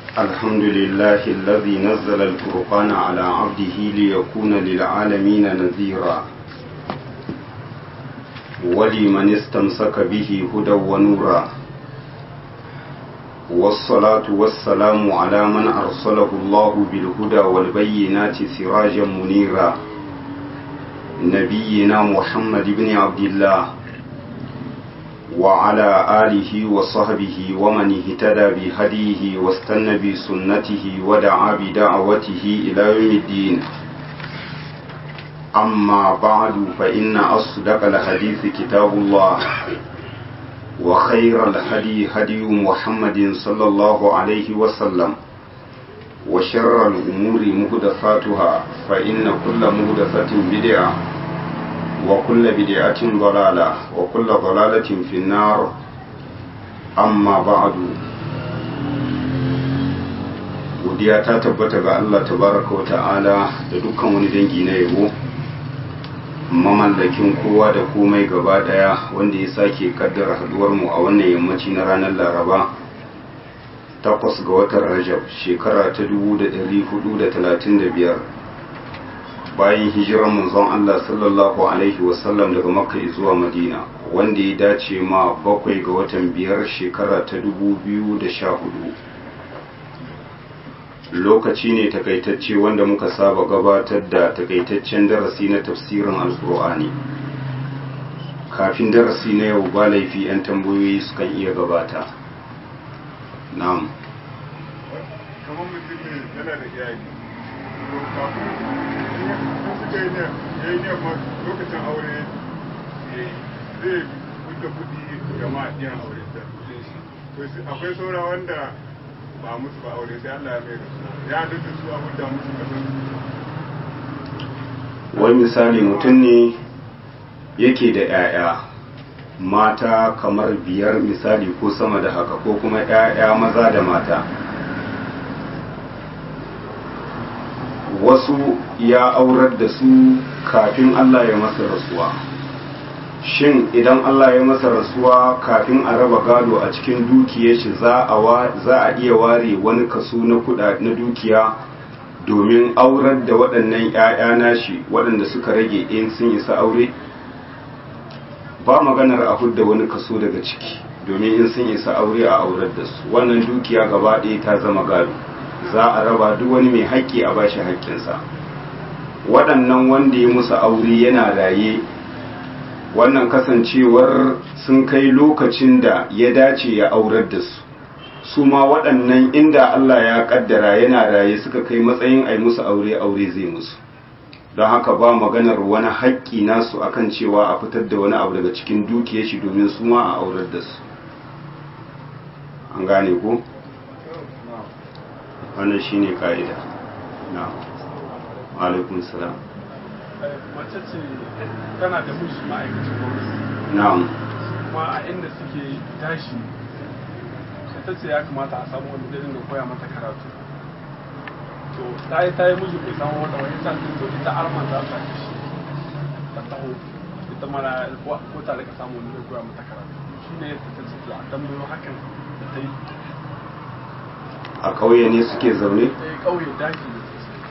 الحمد لله الذي نزل الفرقان على عبده ليكون للعالمين نذيرا ولمن استمسك به هدى ونورا والصلاة والسلام على من أرسله الله بالهدى والبينات سراجا منيرا نبينا محمد بن عبد الله وعلى آله وصحبه ومن اهتدى بهديه واستنى بسنته ودعا بدعوته إلى يوم الدين أما بعد فإن أصدق الحديث كتاب الله وخير الهدي هدي محمد صلى الله عليه وسلم وشر الأمور مهدفاتها فإن كل مهدفة بدعة وكل بدعة ضلالة وكل ضلالة في النار أما بعد godiya ta tabbata ga Allah tabaraka wa ta'ala da dukkan wani dangi na yabo mamallakin kowa da komai gaba daya wanda ya sake kaddara haduwar mu a wannan yammaci na ranar laraba takwas ga watan rajab shekara ta 1435 bayan hijirar manzon Allah sallallahu alaihi wasallam daga makka zuwa madina wanda ya dace ma bakwai ga watan biyar shekara ta 2014 lokaci ne takaitacce wanda muka saba gabatar da takaitaccen darasi na tafsirin alkur'ani kafin darasi na yau ba laifi 'yan tambayoyi sukan iya gabata na'am kamar mutum ne yana da iyali to kafin sun suka yi ne ya yi ne ma lokacin aure ya yi zai fita kuɗi ga ma'adiyan aure da to akwai saura wanda ba musu ba aure sai Allah ya mai da su ya duka su abin da musu kasan wai misali mutum ne yake da 'ya'ya mata kamar biyar misali ko sama da haka ko kuma 'ya'ya maza da mata wasu ya aurar da su kafin Allah ya masa rasuwa shin idan Allah ya masa rasuwa kafin a raba gado a cikin dukiyar shi za a iya ware wani kaso na kuɗa na dukiya domin aurar da waɗannan 'ya'ya nashi waɗanda suka rage in sun isa aure ba maganar a hudda wani kaso daga ciki domin in sun isa aure a aurar da su wannan dukiya gaba ɗaya ta zama gado za a raba duk wani mai haƙƙi a bashi haƙƙinsa waɗannan wanda ya musu aure yana raye wannan kasancewar sun kai lokacin da ya dace ya aurar da su su ma waɗannan inda Allah ya ƙaddara yana raye suka kai matsayin ai musu aure aure zai musu don haka ba maganar wani haƙƙi nasu akan cewa a fitar da wani abu daga cikin dukiyar shi domin su ma a aurar da su an gane ko wannan shine ka'ida na alaikun salam mace ce tana da miji ma'aikacin gwamnati na'am kuma a inda suke tashi ta ce ya kamata a samu wani zai dinga koya mata karatu to ta yi ta yi miji bai samu wata wani sa to ita arman za ta ci shi ta taho ita mana ko ta rika samu wani zai koya mata karatu shi ne ta ce to a tambayo hakan da ta yi a ƙauye ne suke zaune ta yi ƙauye daji ne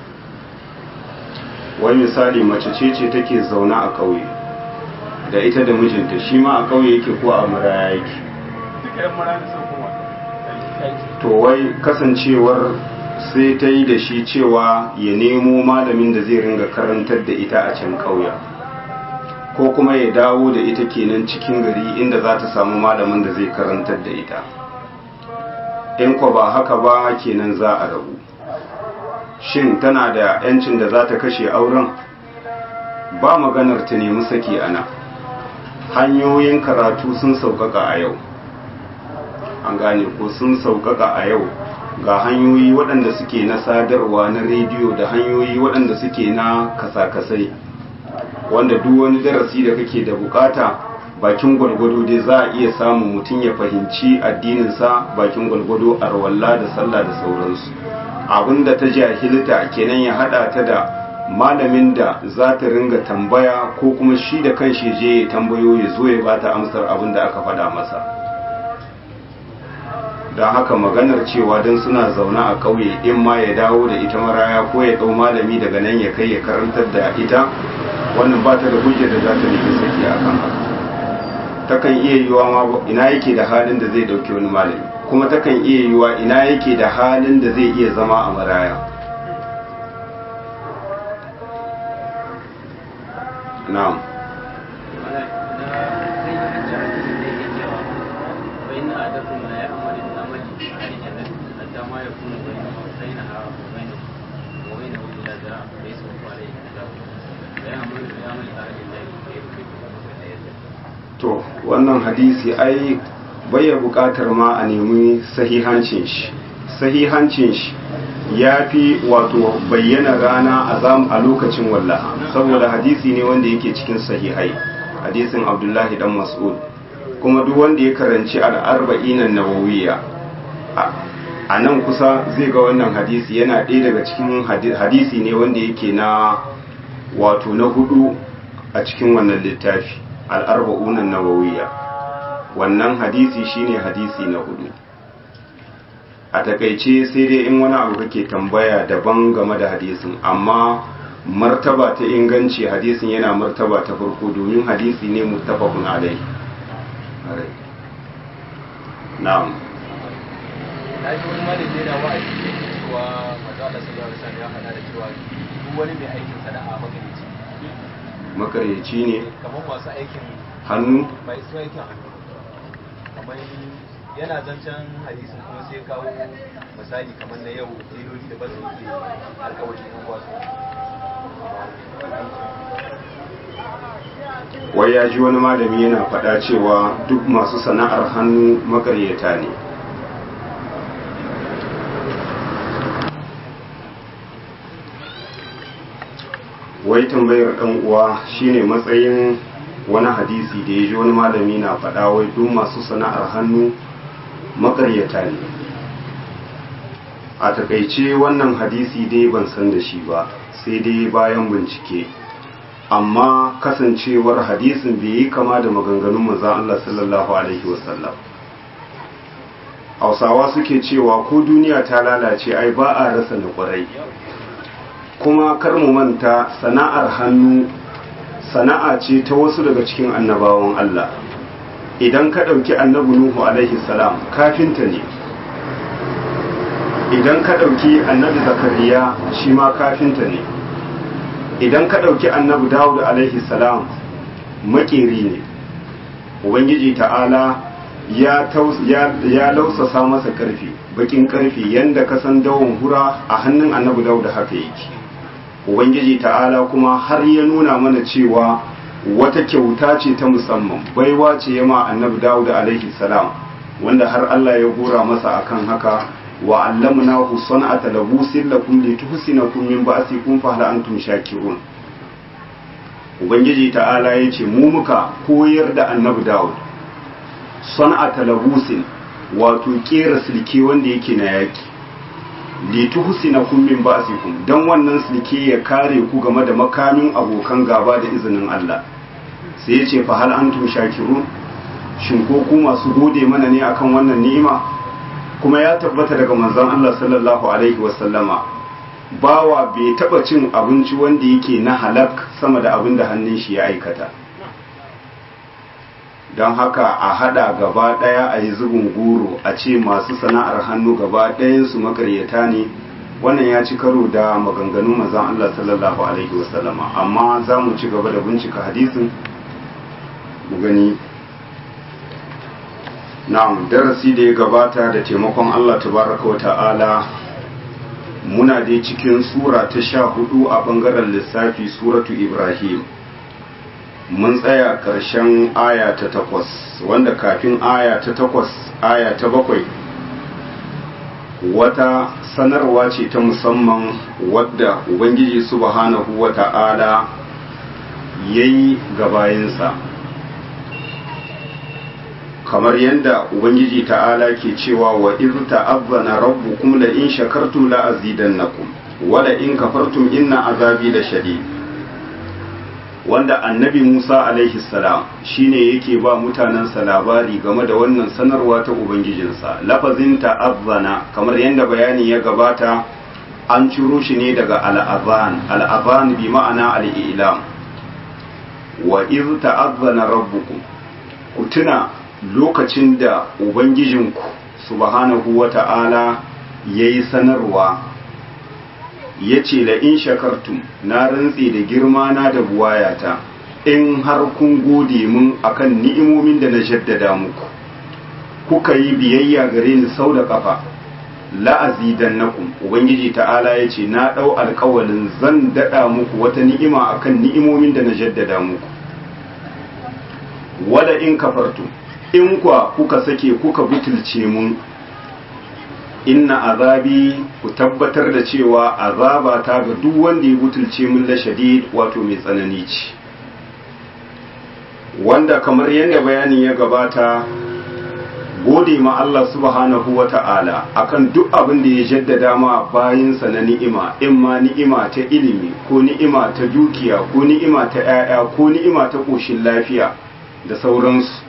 wani misali mace ce ce take zaune a ƙauye da ita da mijinta shi ma a ƙauye yake ko a maraya yake duka yan mara ne sun koma aiki to wai kasancewar sai ta yi da shi cewa ya nemo malamin da zai ringa karantar da ita a can ƙauyen ko kuma ya dawo da ita kenan cikin gari inda za ta samu malamin da zai karantar da ita in ko ba haka ba kenan za a rabu shin tana da yancin da za ta kashe auren ba maganar ta nemi saki ana hanyoyin karatu sun sauƙaƙa a yau an gane ko sun sauƙaƙa a yau ga hanyoyi waɗanda suke na sadarwa na rediyo da hanyoyi waɗanda suke na kasa-kasai wanda duk wani darasi da kake da bukata bakin gwalgwado dai za a iya samun mutum ya fahimci addininsa bakin gwalgwado a rawalla da sallah da sauransu abinda ta jahilta kenan ya hada ta da malamin da za ta ringa tambaya ko kuma shi da kanshi je ya tambayo ya zo ya bata amsar abin da aka faɗa masa don haka maganar cewa don suna zaune a ƙauye in ma ya dawo da ita maraya ko ya ɗau malami daga nan ya kai ya karantar da ita wannan ba ta da hujjar da za ta nemi saki a kan haka takan iya yiwa ma ina yake da halin da zai ɗauki wani malami kuma takan iya yiwa ina yake da halin da zai iya zama a maraya na'am to wannan hadisi ai baya buƙatar ma a nemi sahihancin shi sahihancin shi ya fi wato bayyana rana a zam a lokacin wallaha saboda hadisi ne wanda yake cikin sahihai hadisin abdullahi dan mas'ud kuma duk wanda ya karanci al'arba'in nawawiyya a nan kusa zai ga wannan hadisi yana ɗaya daga cikin hadisi ne wanda yake na wato na hudu a cikin wannan littafi al'arba'unan nawawiyya wannan hadisi shine hadisi na hudu a takaice sai dai in wani abu kake tambaya daban game da hadisin amma martaba ta inganci hadisin yana martaba ta farko domin hadisi ne muttafaqun alai na'am na ji wani malami yana wa'azi da ke cewa manzo Allah sallallahu alaihi wasallam ya faɗa da cewa duk wani mai aikin sana'a magarici makaryaci ne kamar masu aikin hannu mai su aikin hannu kamar yana zancen hadisin kuma sai kawo misali kamar na yau teloli da ba su yi alkawari kan wasu wai ya ji wani malami yana faɗa cewa duk masu sana'ar hannu makaryata ne wai tambayar ɗan uwa shine matsayin wani hadisi da ya ji wani malami na faɗa wai duk masu sana'ar hannu makaryata ne a takaice wannan hadisi dai ban san da shi ba sai dai bayan bincike amma kasancewar hadisin bai yi kama da maganganun manzon Allah sallallahu alaihi wasallam hausawa suke cewa ko duniya ta lalace ai ba a rasa na kwarai kuma kar mu manta sana'ar hannu sana'a ce ta wasu daga cikin annabawan Allah idan ka ɗauki annabi Nuhu alaihi salam kafinta ne idan ka ɗauki annabi Zakariya shi ma kafinta ne idan ka ɗauki annabi Dawud alaihi salam makeri ne ubangiji ta'ala ya ya lausasa masa karfi bakin karfi yanda ka san dawon hura a hannun annabi Dawud haka yake ubangiji ta'ala kuma har ya nuna mana cewa wata kyauta ce ta musamman baiwa ce yama annabi dawud alaihi salam wanda har Allah ya gora masa akan haka wa allamnahu san'ata labusin lakum lituhsinakum min ba'sikum fa hal antum shakirun ubangiji ta'ala ya ce mu muka koyar da annabi dawud san'ata labusin wato kera silke wanda yake na yaki lituhsinakum min ba'sikum dan wannan silke ya kare ku game da makamin abokan gaba da izinin Allah sai ya ce fa hal antum shakirun shin ko ku masu gode mana ne akan wannan ni'ima kuma ya tabbata daga manzon Allah sallallahu alaihi wasallama bawa bai taba cin abinci wanda yake na halak sama da abin da hannun shi ya aikata don haka a hada gaba daya a yi zubin goro a ce masu sana'ar hannu gaba ɗayansu makaryata ne wannan ya ci karo da maganganun mazan Allah sallallahu alaihi wasallama amma za mu ci gaba da bincika hadisin mu gani na'am darasi da ya gabata da taimakon Allah tabaraka wa ta'ala muna dai cikin sura ta sha hudu a bangaren lissafi suratu ibrahim mun tsaya ƙarshen aya ta takwas wanda kafin aya ta takwas aya ta bakwai wata sanarwa ce ta musamman wadda ubangiji subhanahu wa ta'ala ya yi gabayinsa kamar yadda ubangiji ta'ala ke cewa wa iz ta'azzana rabbukum la in shakartum la azidannakum wa la in kafartum inna azabi la shadid wanda annabi Musa alaihi salam shine yake ba mutanensa labari game da wannan sanarwa ta ubangijinsa lafazin ta'azzana kamar yadda bayani ya gabata an ciro shi ne daga al'azan al'azan bi ma'ana al'ilam wa iz ta'azzana rabbukum ku tuna lokacin da ubangijinku subhanahu wata'ala yayi sanarwa ya ce la in shakartum na rantse da girma na da buwayata in har kun gode mun akan ni'imomin da na jaddada muku kuka yi biyayya gare ni sau da kafa la'azidannakum ubangiji ta'ala ya ce na ɗau alkawalin zan daɗa muku wata ni'ima akan ni'imomin da na jaddada muku wala in kafartum in kwa kuka sake kuka butulce mun inna azabi ku tabbatar da cewa azaba ta ga duk wanda ya butulce min la shadid wato mai tsanani ce wanda kamar yadda bayani ya gabata gode ma Allah subhanahu wa ta'ala akan duk abin da ya jaddada ma bayinsa na ni'ima in ma ni'ima ta ilimi ko ni'ima ta dukiya ko ni'ima ta 'ya'ya ko ni'ima ta ƙoshin lafiya da sauransu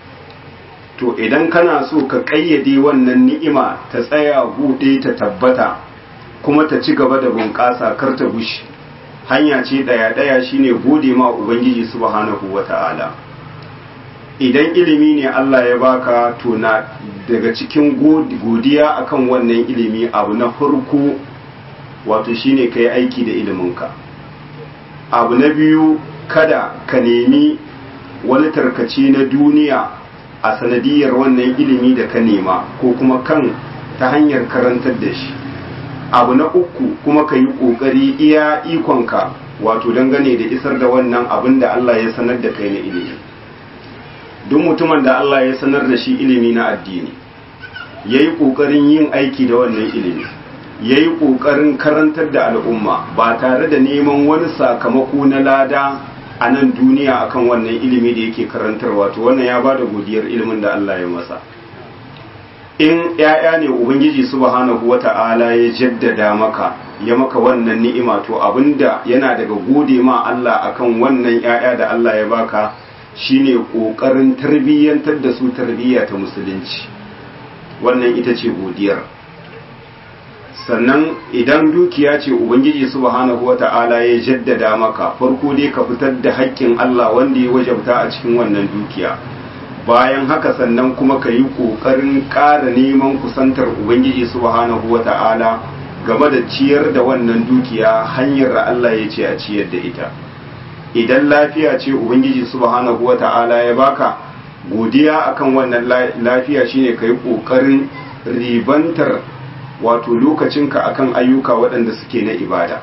to idan kana so ka ƙayyade wannan ni'ima ta tsaya buɗe ta tabbata kuma ta ci gaba da bunƙasa kar ta bushe hanya ce ɗaya-ɗaya shine gode ma ubangiji subhanahu wata'ala idan ilimi ne Allah ya baka to na daga cikin godiya akan wannan ilimi abu na farko wato shine ka yi aiki da iliminka abu na biyu kada ka nemi wani tarkace na duniya a sanadiyar wannan ilimi da ka nema ko kuma kan ta hanyar karantar da shi abu na uku kuma ka yi ƙoƙari iya ikonka wato dangane da isar da wannan abin da Allah ya sanar da kai na ilimi duk mutumin da Allah ya sanar da shi ilimi na addini ya yi ƙoƙarin yin aiki da wannan ilimi ya yi ƙoƙarin karantar da al'umma ba tare da neman wani sakamako na lada a nan duniya akan wannan ilimi da yake karantarwa to wannan ya ba da godiyar ilimin da Allah ya masa in ‘ya'ya ne Ubangiji subhanahu wa ta'ala ya jaddada maka ya maka wannan ni'ima to abinda yana daga gode ma Allah akan wannan ‘ya'ya da Allah ya baka shine ƙoƙarin tarbiyyantar da su tarbiyya ta musulunci wannan ita ce godiyar sannan idan dukiya ce Ubangiji subhanahu wa ta'ala ya jaddada maka farko dai ka fitar da haƙƙin Allah wanda ya wajabta a cikin wannan dukiya bayan haka sannan kuma ka yi ƙoƙarin ƙara neman kusantar ubangiji subhanahu wata'ala game da ciyar da wannan dukiya hanyar da Allah ya ce a ciyar da ita idan lafiya ce ubangiji subhanahu wata'ala ya baka godiya akan wannan lafiya shine ka yi ƙoƙarin ribantar wato lokacinka akan ayyuka waɗanda suke na ibada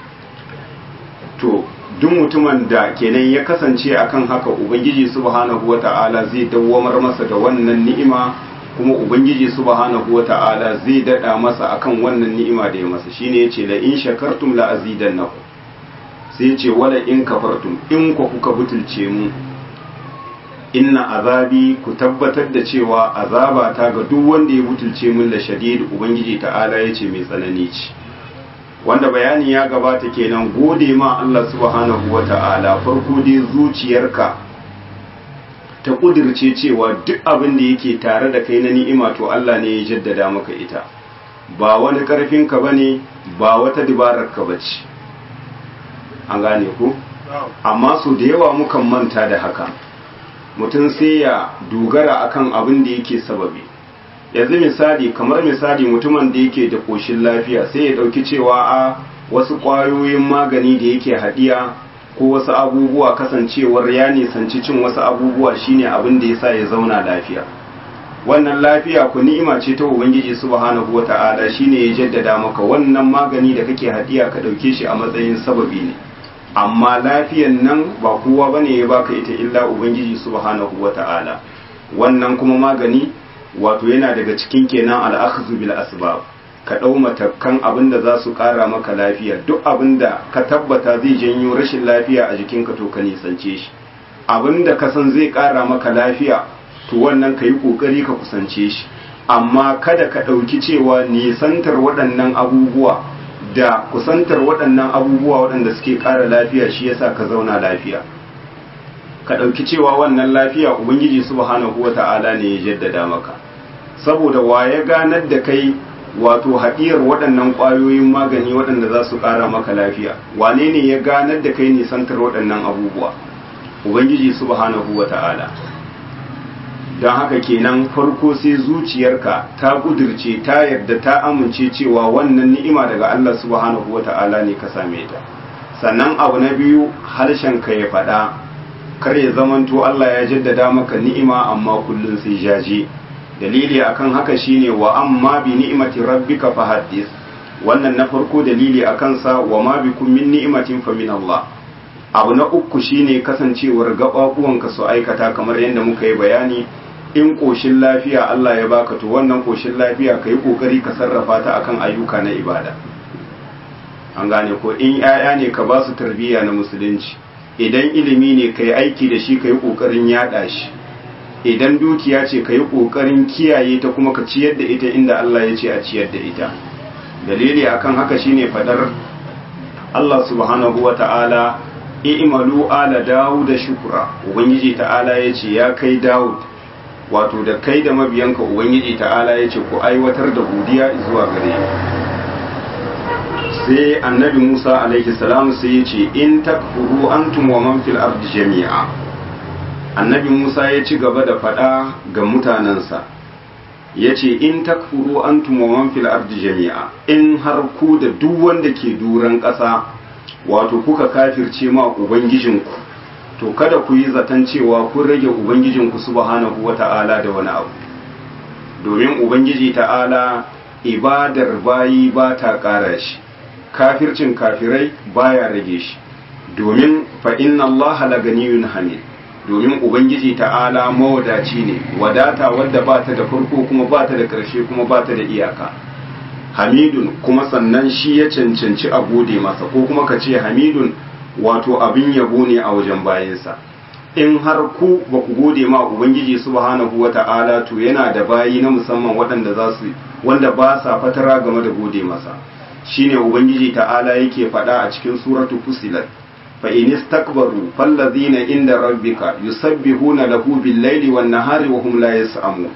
to duk mutumin da kenan ya kasance akan haka ubangiji subhanahu wata'ala zai dawwamar masa da wannan ni'ima kuma ubangiji subhanahu wata'ala zai dada masa akan wannan ni'ima da ya masa shine yace la in shakartum la azidannakum sai yace wala in kafartum in ku kuka butulce mu inna azabi ku tabbatar da cewa azaba ta ga duk wanda ya butulce mun la shadid ubangiji ta'ala yace mai tsanani ce wanda bayani ya gabata kenan gode ma Allah subhanahu wa ta'ala farko dai zuciyarka ta kudirce cewa duk abin da yake tare da kai na ni'ima to Allah ne ya jaddada maka ita ba wani karfinka ba ne ba wata dabararka ba ce an gane ku amma su da yawa mukan manta da haka mutum sai ya dogara akan abin da yake sababi yanzu misali kamar misali mutumin da yake da koshin lafiya sai ya dauki cewa a wasu kwayoyin magani da yake hadiya ko wasu abubuwa kasancewar ya nisanci cin wasu abubuwa shine abin da yasa ya zauna lafiya wannan lafiya ku ni'ima ce ta ubangiji subhanahu wata'ala shine ya jaddada maka wannan magani da kake hadiya ka dauke shi a matsayin sababi ne amma lafiyan nan ba kowa bane ya baka ita illa ubangiji subhanahu wata'ala wannan kuma magani wato yana daga cikin kenan al'akhzu bil asbab ka dau matakan abin da za su kara maka lafiya duk abin da ka tabbata zai janyo rashin lafiya a jikinka to ka nisance shi abin da ka san zai kara maka lafiya to wannan ka yi kokari ka kusance shi amma kada ka ɗauki cewa nisantar waɗannan abubuwa da kusantar waɗannan abubuwa waɗanda suke ƙara lafiya shi yasa ka zauna lafiya ka ɗauki cewa wannan lafiya ubangiji subhanahu wata'ala ne ya jaddada maka saboda wa ya ganar da kai wato haɗiyar waɗannan ƙwayoyin magani waɗanda za su ƙara maka lafiya wane ne ya ganar da kai nisantar waɗannan abubuwa ubangiji subhanahu wata'ala don haka kenan farko sai zuciyarka ta kudirce ta yarda ta amince cewa wannan ni'ima daga Allah subhanahu wata'ala ne ka same ta sannan abu na biyu harshen ka ya faɗa kar ya zamanto Allah ya jaddada maka ni'ima amma kullun sai jaje dalili akan haka shine wa amma bi ni'imati rabbika fahaddis wannan na farko dalili akan sa wa ma bikum min ni'matin fa min Allah abu na uku shine kasancewar gababuwanka su aikata kamar yadda muka yi bayani in koshin lafiya Allah ya baka to wannan koshin lafiya ka yi kokari ka sarrafa ta akan ayyuka na ibada an gane ko in 'ya'ya ne ka ba su tarbiyya na musulunci idan ilimi ne ka yi aiki da shi ka yi kokarin yada shi idan dukiya ce ka yi kokarin kiyaye ta kuma ka ciyar da ita inda Allah ya ce a ciyar da ita dalili akan haka shine fadar Allah subhanahu wa ta'ala i'malu ala Dawud shukra ubangiji ta'ala yace ya kai Dawud wato da kai da mabiyanka ubangiji ta'ala yace ku aiwatar da godiya zuwa gare sai annabi Musa alaihi salam sai yace in takfuru antum wa man fil ardi jami'a annabi Musa ya ci gaba da fada ga mutanansa yace in takfuru antum wa man fil ardi jami'a in har ku da duk wanda ke duran ƙasa wato kuka kafirce ma ubangijinku to kada ku yi zaton cewa kun rage ubangijinku subhanahu wata'ala da wani abu domin ubangiji ta'ala ibadar bayi ba ta ƙara shi kafircin kafirai baya rage shi domin fa inna Allah la ganiyun hamid domin ubangiji ta'ala mawadaci ne wadata wadda ba ta da farko kuma ba ta da ƙarshe kuma ba ta da iyaka hamidun kuma sannan shi ya cancanci a gode masa ko kuma ka ce hamidun wato abin yabo ne a wajen bayansa in har ku ba ku gode ma ubangiji subhanahu wata'ala to yana da bayi na musamman waɗanda za su wanda ba sa fatara game da gode masa shine ubangiji ta'ala yake faɗa a cikin suratu fusilat fa in istakbaru fallazina inda rabbika yusabbihuna lahu bil-laili wan-nahari wa hum la yas'amun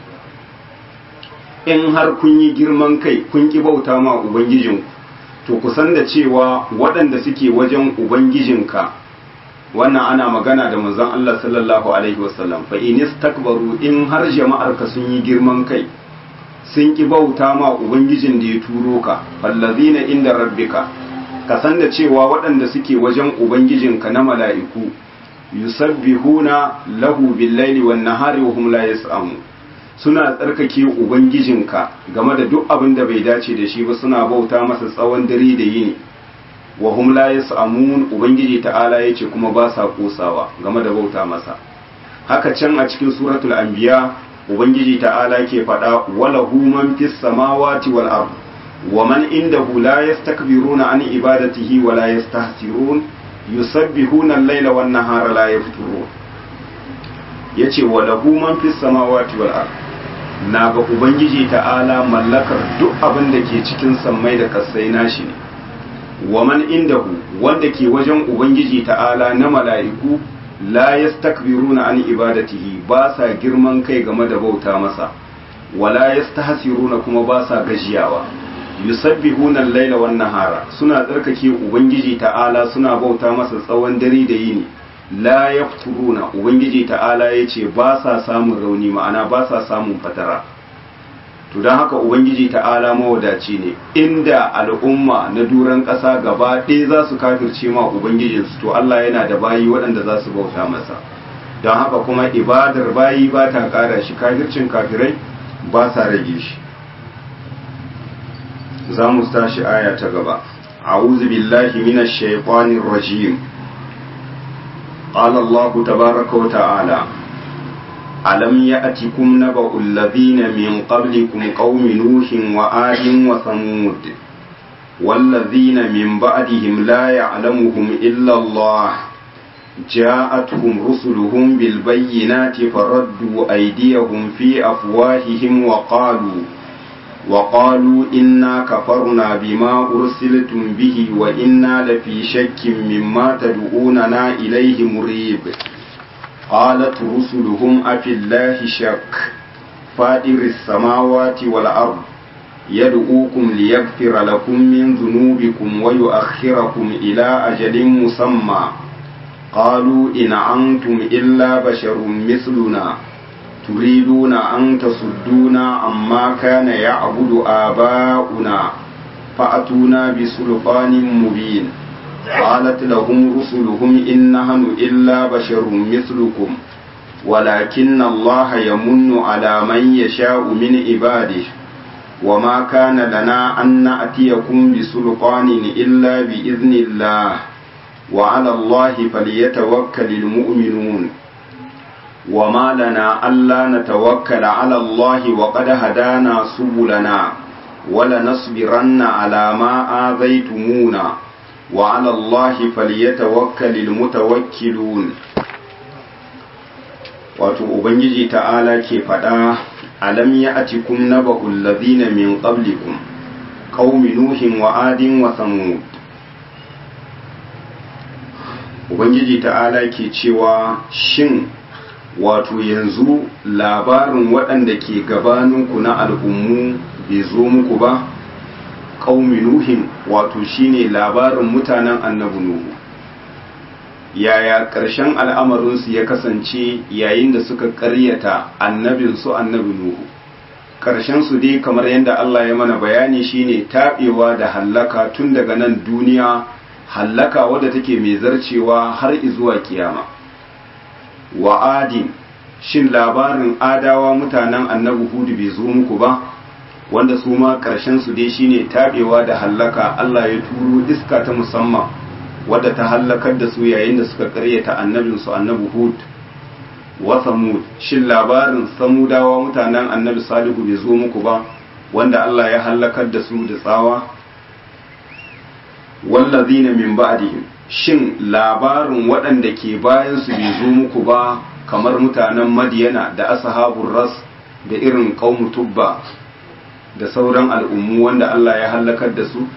in har kun yi girman kai kun ki bauta ma ubangijinku to ku san da cewa waɗanda suke wajen ubangijinka wannan ana magana da manzon Allah sallallahu alaihi wasallam fa in istakbaru in har jama'ar ka sun yi girman kai sun ki bauta ma ubangijin da ya turo ka fallazina inda rabbika ka san da cewa waɗanda suke wajen ubangijinka na mala'iku yusabbihuna lahu bil-laili wan-nahari wa hum la yas'amun suna tsarkake ubangijinka game da duk abin da bai dace da shi ba suna bauta masa tsawon dare da yini wa hum la yasamun ubangiji ta'ala yace kuma ba sa kosawa game da bauta masa haka can a cikin suratul anbiya ubangiji ta'ala ke faɗa wala hu man fis samawati wal ard wa man indahu la yastakbiruna an ibadatihi wa la yastahsirun yusabbihuna al-laila wan nahara la yafturun yace wala hu man fis samawati wal ard na ga Ubangiji ta'ala mallakar duk abin da ke cikin sammai da kasai nashi ne, wa man indahu wanda ke wajen Ubangiji ta'ala na mala'iku la yastakbiruna an ibadatihi ba sa girman kai game da bauta masa, wala yastahsiruna kuma ba sa gajiyawa. yusabbihuna al-laila wan nahara suna tsarkake ubangiji ta'ala suna bauta masa tsawon dare da yini la yafturuna ubangiji ta'ala yace ba sa samun rauni ma'ana ba sa samun fatara to don haka ubangiji ta'ala mawadaci ne inda al'umma na duran ƙasa gaba ɗaya za su kafirce ma ubangijinsu to Allah yana da bayi waɗanda za su bauta masa don haka kuma ibadar bayi ba ta ƙara shi kafircin kafirai ba sa rage shi za mu tashi aya ta gaba a'udhu billahi minash shaitanir rajim قال الله تبارك وتعالى ألم يأتكم نبأ الذين من قبلكم قوم نوح وآد وثمود والذين من بعدهم لا يعلمهم إلا الله جاءتهم رسلهم بالبينات فردوا أيديهم في أفواههم وقالوا وقالوا إنا كفرنا بما أرسلتم به وإنا لفي شك مما تدعوننا إليه مريب قالت رسلهم أفي الله شك فائر السماوات والأرض يدعوكم ليغفر لكم من ذنوبكم ويؤخركم إلى أجل مسمى قالوا إن أنتم إلا بشر مثلنا تريدون أن تصدونا عما كان يعبد آباؤنا فأتونا بسلطان مبين قالت لهم رسلهم إن نحن إلا بشر مثلكم ولكن الله يمن على من يشاء من عباده وما كان لنا أن نأتيكم بسلطان إلا بإذن الله وعلى الله فليتوكل المؤمنون وما لنا ألا نتوكل على الله وقد هدانا سبلنا ولنصبرن على ما آذيتمونا وعلى الله فليتوكل المتوكلون wato ubangiji ta'ala ke faɗa alam ya atikum naba'ul ladhina min qablikum qaumi nuhin wa adin wa samud ubangiji ta'ala ke cewa shin wato yanzu labarin waɗanda ke gabaninku na al'ummu bai zo muku ba qaumi nuhin wato shine labarin mutanen annabi nuhu yaya ƙarshen al'amarinsu ya kasance yayin da suka ƙaryata annabinsu annabi Nuhu. Ƙarshensu dai kamar yadda Allah ya mana bayani shine taɓewa da hallaka tun daga nan duniya hallaka wadda take mai zarcewa har izuwa kiyama. Wa adin, shin labarin adawa mutanen annabi Hudu bai zo muku ba, wanda su ma ƙarshensu dai shine taɓewa da hallaka Allah ya turo iska ta musamman. wadda ta hallakar da su yayin da suka karyata annabinsu annabi hud wa samud shin labarin samudawa mutanen annabi salihu bai zo muku ba wanda Allah ya hallakar da su da tsawa wallazina min ba'dihim shin labarin waɗanda ke bayan su bai zo muku ba kamar mutanen madiyana da ashabur ras da irin qaumu tubba da sauran al'ummu wanda Allah ya hallakar da su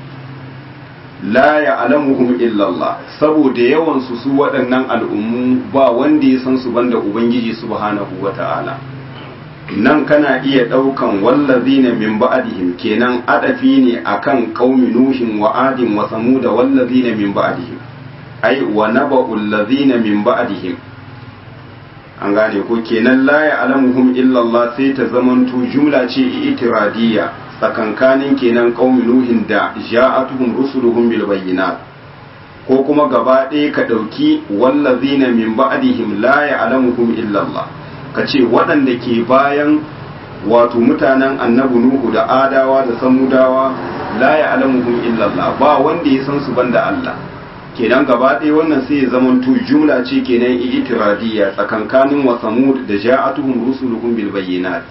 la ya'lamuhum illa Allah saboda yawan su su waɗannan al'ummu ba wanda ya san su banda ubangiji subhanahu wata'ala nan kana iya ɗaukan wallazina min ba'dihim kenan adafi ne akan qaumi nuhin wa adin wa samud wallazina min ba'dihim ai wa naba'ul ladzina min ba'dihim an gane ko kenan la ya'lamuhum illa Allah sai ta zamanto jumla ce itiradiyya tsakankanin kenan qaumi nuhin da ja'atuhum rusuluhum bil bayyinat ko kuma gaba ɗaya ka ɗauki wallazina min ba'dihim la ya'lamuhum illa Allah ka ce waɗanda ke bayan wato mutanen annabi nuhu da adawa da samudawa la ya'lamuhum illa Allah ba wanda ya san su banda Allah kenan gaba ɗaya wannan sai ya zama to jumla ce kenan itiradiyya tsakankanin wa samud da ja'atuhum rusuluhum bil bayyinat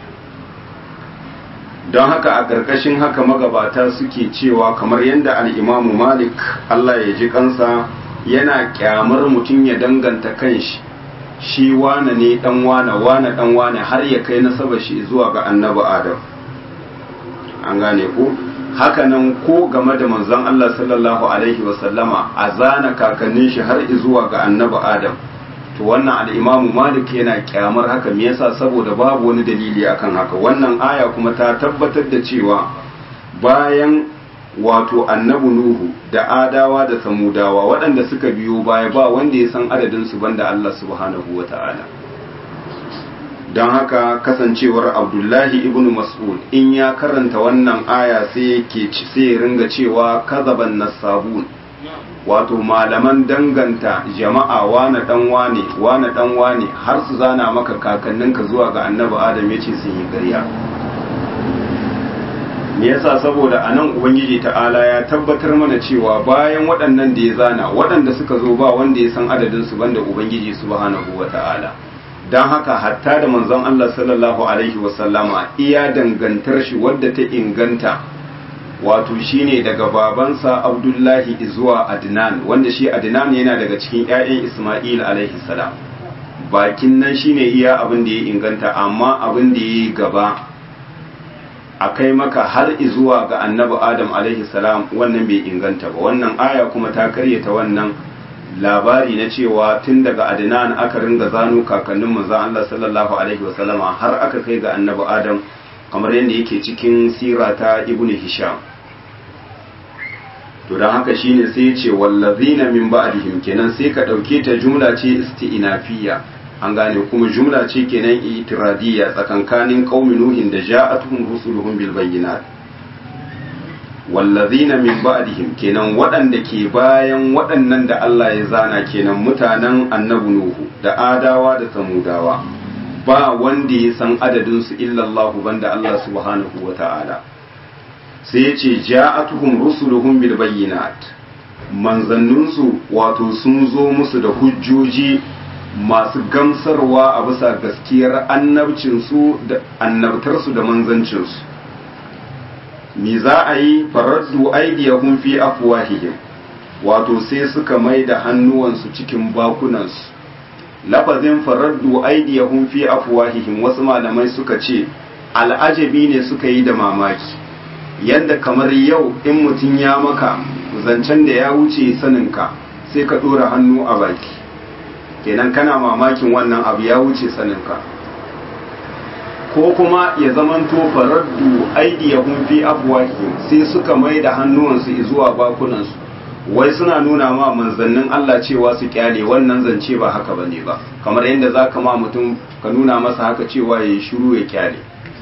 don haka a ƙarƙashin haka magabata suke cewa kamar yadda al'imamu malik Allah ya ji kansa yana kyamar mutum ya danganta kanshi shi wane ne dan wane wane dan wane har ya kai nasaba shi zuwa ga annabi adam an gane ko hakanan ko game da manzon Allah sallallahu alaihi wasallama a zana kakannin shi har zuwa ga annabi adam to wannan al'imamu malik yana kyamar haka me yasa saboda babu wani dalili akan haka wannan aya kuma ta tabbatar da cewa bayan wato annabi nuhu da adawa da samudawa waɗanda suka biyo baya ba wanda ya san adadin su banda Allah subhanahu wata'ala don haka kasancewar abdullahi ibn mas'ud in ya karanta wannan aya sai yake sai ya ringa cewa kazaban nasabun wato malaman danganta jama'a wane dan wane wane dan wane har su zana maka kakanninka zuwa ga annabi adam yace sun yi ƙarya me yasa saboda anan ubangiji ta'ala ya tabbatar mana cewa bayan waɗannan da ya zana waɗanda suka zo ba wanda ya san adadin su banda ubangiji subhanahu wata'ala dan haka hatta da manzon Allah sallallahu alaihi wasallama iya dangantar shi wadda ta inganta wato shine daga babansa abdullahi zuwa adnan wanda shi adnan yana daga cikin 'ya'yan isma'il alaihi salam bakin nan shine iya abin da ya inganta amma abin da ya gaba a kai maka har zuwa ga annabi adam alaihi salam wannan bai inganta ba wannan aya kuma ta karyata wannan labari na cewa tun daga adnan aka ringa zano kakannin manzon Allah sallallahu alaihi wasallama har aka kai ga annabi adam kamar yadda yake cikin sira ta ibnu hisham to don haka shine sai ya ce wallazina min ba'dihim kenan sai ka dauke ta jumla ce isti'nafiyya an gane kuma jumla ce kenan itiradiyya tsakankanin qaumi nuhin da ja'atuhum rusuluhum bil bayyinat wallazina min ba'dihim kenan waɗanda ke bayan waɗannan da Allah ya zana kenan mutanen annabi nuhu da adawa da samudawa ba wanda ya san adadin su illa Allah banda Allah subhanahu wata'ala sai ya ce ja'atuhum rusuluhum bil bayyinat manzanninsu wato sun zo musu da hujjoji masu gamsarwa a bisa gaskiyar annabcinsu da annabtarsu da manzancinsu me za a yi faraddu aidiyahum fi afwahihim wato sai suka mai da hannuwansu cikin bakunansu lafazin faraddu aidiyahum fi afwahihim wasu malamai suka ce al'ajabi ne suka yi da mamaki yadda kamar yau in mutum ya maka zancen da ya wuce saninka sai ka ɗora hannu a baki kenan kana mamakin wannan abu ya wuce saninka ko kuma ya zamanto faraddu aidiyahum fi afwahihim sai suka mai da hannuwansu zuwa bakunansu wai suna nuna ma manzannin Allah cewa su kyale wannan zance ba haka bane ba kamar yadda za ka ma mutum ka nuna masa haka cewa ya yi shiru ya kyale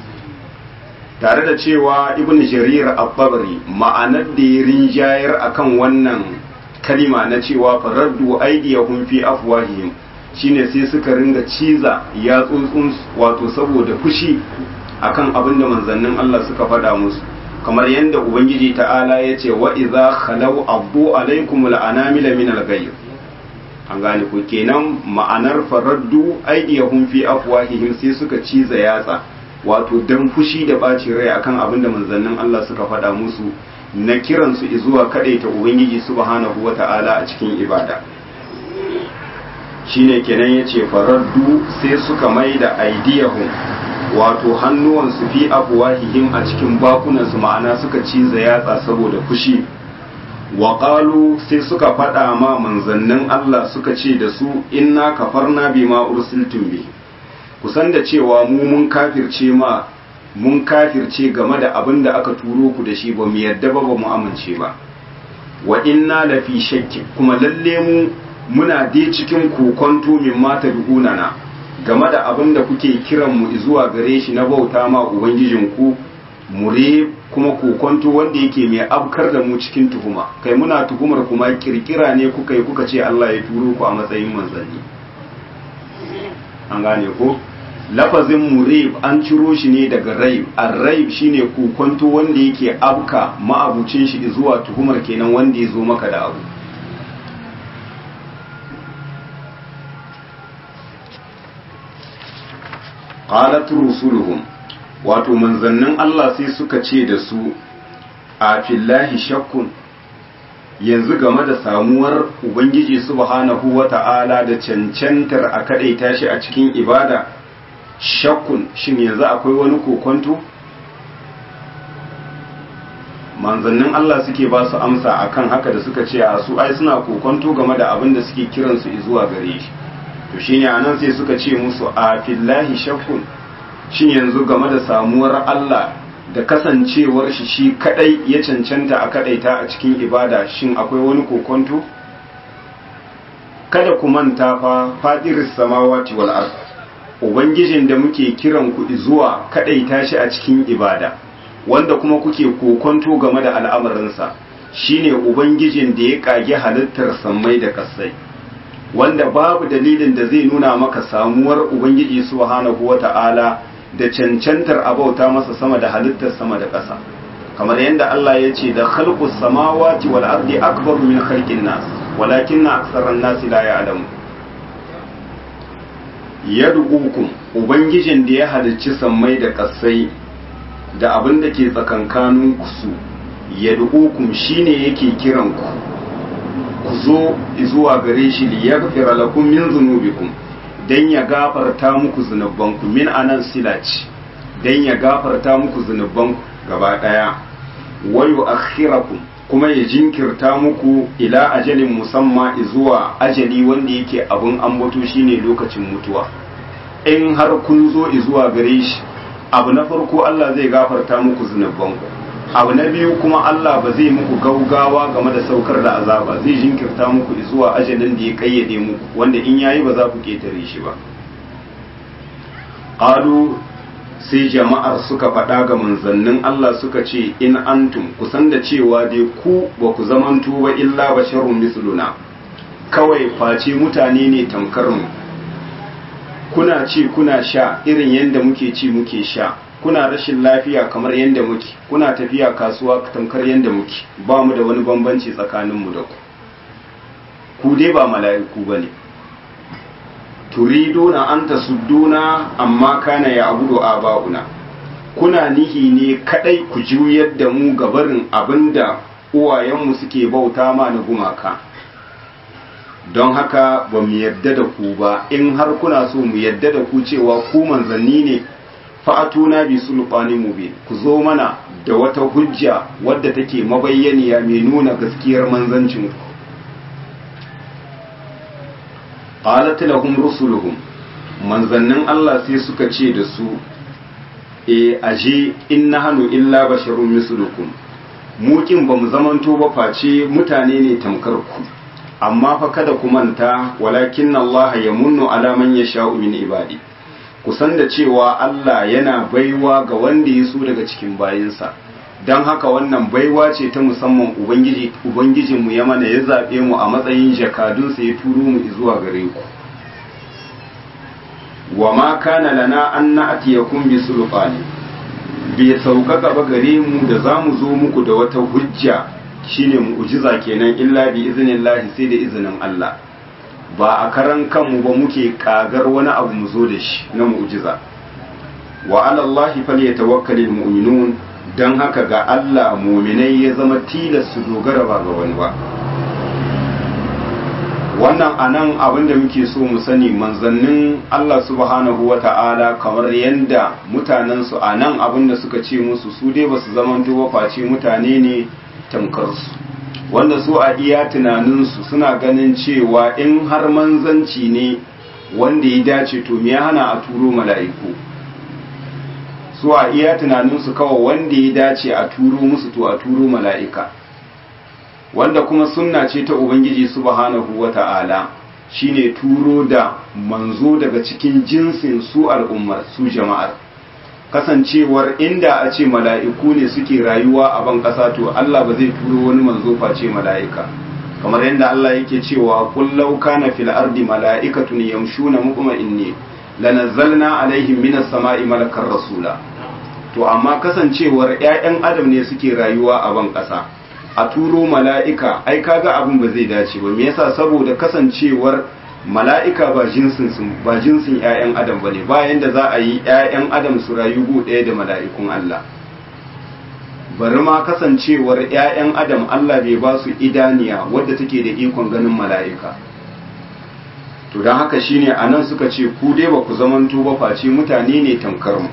tare da cewa ibn jarir al-babri ma'anar da ya rinjayar akan wannan kalima na cewa faraddu aidiyahum fi afwahihim shine sai suka ringa ciza ya tsuntsun wato saboda fushi akan abin da manzannin Allah suka faɗa musu kamar yadda ubangiji ta'ala ya ce wa idza khalaw abdu alaikum al'anamila min al-ghayr an gane ku kenan ma'anar faraddu aidiyahum fi afwahihim sai suka ciza yatsa wato dan fushi da ɓacin rai akan abin da manzannin Allah suka faɗa musu na kiransu zuwa kaɗaita Ubangiji subhanahu wa ta'ala a cikin ibada shine kenan ya ce farardu sai suka mai da aidiyahun wato hannuwansu fi abuwahihim a cikin bakunansu ma'ana suka ciza yatsa saboda fushi waƙalu sai suka faɗa ma manzannin Allah suka ce da su inna kafarna bima ursiltum bi kusan da cewa mu mun kafirce ma mun kafirce game da abin da aka turo ku da shi ba mu yadda ba ba mu amince ba wa inna la fi shakki kuma lalle mu muna dai cikin kokonto min mata na game da abin da kuke kiran mu zuwa gare shi na bauta ma ubangijin ku mure kuma kokonto wanda yake mai abkar da mu cikin tuhuma kai muna tuhumar kuma kirkira ne kuka yi kuka ce Allah ya turo ku a matsayin manzanni an gane ko lafazin murib an ciro shi ne daga raib ar-raib shine kokonto wanda yake abka ma'abucin shi zuwa tuhumar kenan wanda ya zo maka da abu qalat rusuluhum wato manzannin Allah sai suka ce da su a fillahi shakkun yanzu game da samuwar ubangiji subhanahu wata'ala da cancantar a kadaita shi a cikin ibada shakkun shin yanzu akwai wani kokonto manzannin Allah suke ba su amsa akan haka da suka ce a su ai suna kokonto game da abin da suke kiransu zuwa gare shi to shine anan sai suka ce musu a fillahi shakkun shin yanzu game da samuwar Allah da kasancewar shi shi kadai ya cancanta a kadaita a cikin ibada shin akwai wani kokonto kada ku manta fa fadiris samawati wal ard ubangijin da muke kiran ku zuwa kadaita shi a cikin ibada wanda kuma kuke kokonto game da al'amarinsa shine ubangijin da ya kage halittar sammai da kasai wanda babu dalilin da zai nuna maka samuwar ubangiji subhanahu wata'ala da cancantar abauta masa sama da halittar sama da ƙasa kamar yadda Allah ya ce da khalqus samawati wal ardi akbaru min khalqin nas walakinna aktharan nasi la ya'lamu yad'ukum ubangijin da ya halicci sammai da ƙasai da abin da ke tsakankanin su yad'ukum shine yake kiran ku ku zo zuwa gare shi liyaghfira lakum min dhunubikum dan ya gafarta muku zunubanku min anan silaci dan ya gafarta muku zunubanku gaba daya wa yu'akhirakum kuma ya jinkirta muku ila ajalin musamma zuwa ajali wanda yake abun ambato shine lokacin mutuwa in har kun zo zuwa gare shi abu na farko Allah zai gafarta muku zunubanku abu na biyu kuma Allah ba zai muku gaugawa game da saukar da azaba zai jinkirta muku zuwa ajalin da ya kayyade muku wanda in yayi ba za ku ketare shi ba qalu sai jama'ar suka faɗa ga manzannin Allah suka ce in antum kusan da cewa dai ku ba ku zamanto ba illa basharun misluna kawai face mutane ne tamkar mu kuna ci kuna sha irin yadda muke ci muke sha kuna rashin lafiya kamar yadda muke kuna tafiya kasuwa tamkar yadda muke ba mu da wani bambanci tsakaninmu da ku ku dai ba mala'iku ba ne turiduna an tasudduna amma kana ya abudu aba'una kuna nihi ne kadai ku juyar da mu gabarin abinda uwayenmu suke bauta ma na gumaka don haka ba mu yadda da ku ba in har kuna so mu yadda da ku cewa ku manzanni ne fa'atuna bi sulfani mubin ku zo mana da wata hujja wadda take mabayyaniya mai nuna gaskiyar manzancin ku qalat lahum rusuluhum manzannin Allah sai suka ce da su e aje in nahnu illa basharun mislukum mu kin bamu zamanto ba face mutane ne tamkar ku amma fa kada ku manta walakin Allah ya munnu ala man yasha'u min ibadi ku san da cewa Allah yana baiwa ga wanda ya so daga cikin bayinsa don haka wannan baiwa ce ta musamman ubangiji ubangijinmu ya mana ya zaɓe mu a matsayin jakadunsa ya turo mu zuwa gare ku wa ma kana lana an na'tiyakum bi sulfani bai sauƙaƙa ba gare mu da za mu zo muku da wata hujja shine mu'jiza kenan illa bi iznillahi sai da izinin Allah ba a karan kanmu ba muke kagar wani abu mu zo da shi na mu'jiza wa ala Allah falyatawakkalul mu'minun dan haka ga Allah mu'minai ya zama tilas su dogara ba ga wani ba wannan anan abin da muke so mu sani manzannin Allah subhanahu wa ta'ala kamar yadda mutanensu a nan abin da suka ce musu su dai ba su zamanto ba face mutane ne tamkarsu wanda su a iya tunaninsu suna ganin cewa in har manzanci ne wanda ya dace to me ya hana a turo mala'iku su a iya tunaninsu kawai wanda ya dace a turo musu to a turo mala'ika wanda kuma sunna ce ta ubangiji subhanahu wata'ala shine turo da manzo daga cikin jinsin su al'ummar su jama'ar kasancewar inda a ce mala'iku ne suke rayuwa a ban ƙasa to Allah ba zai turo wani manzo face mala'ika kamar yadda Allah yake cewa kullau kana fil ardi mala'ikatun yamshuna mutma'inni lanazzalna alaihim minas sama'i malakar rasula to amma kasancewar ƴaƴan adam ne suke rayuwa a ban ƙasa a turo mala'ika ai kaga abin ba zai dace ba me yasa saboda kasancewar mala'ika ba jinsin ba jinsin ƴaƴan adam bane bayan da za a yi ƴaƴan adam su rayu gu ɗaya da mala'ikun Allah bari ma kasancewar ƴaƴan adam Allah bai ba su idaniya wadda take da ikon ganin mala'ika to don haka shine anan suka ce ku dai ba ku zamanto ba face mutane ne tamkar mu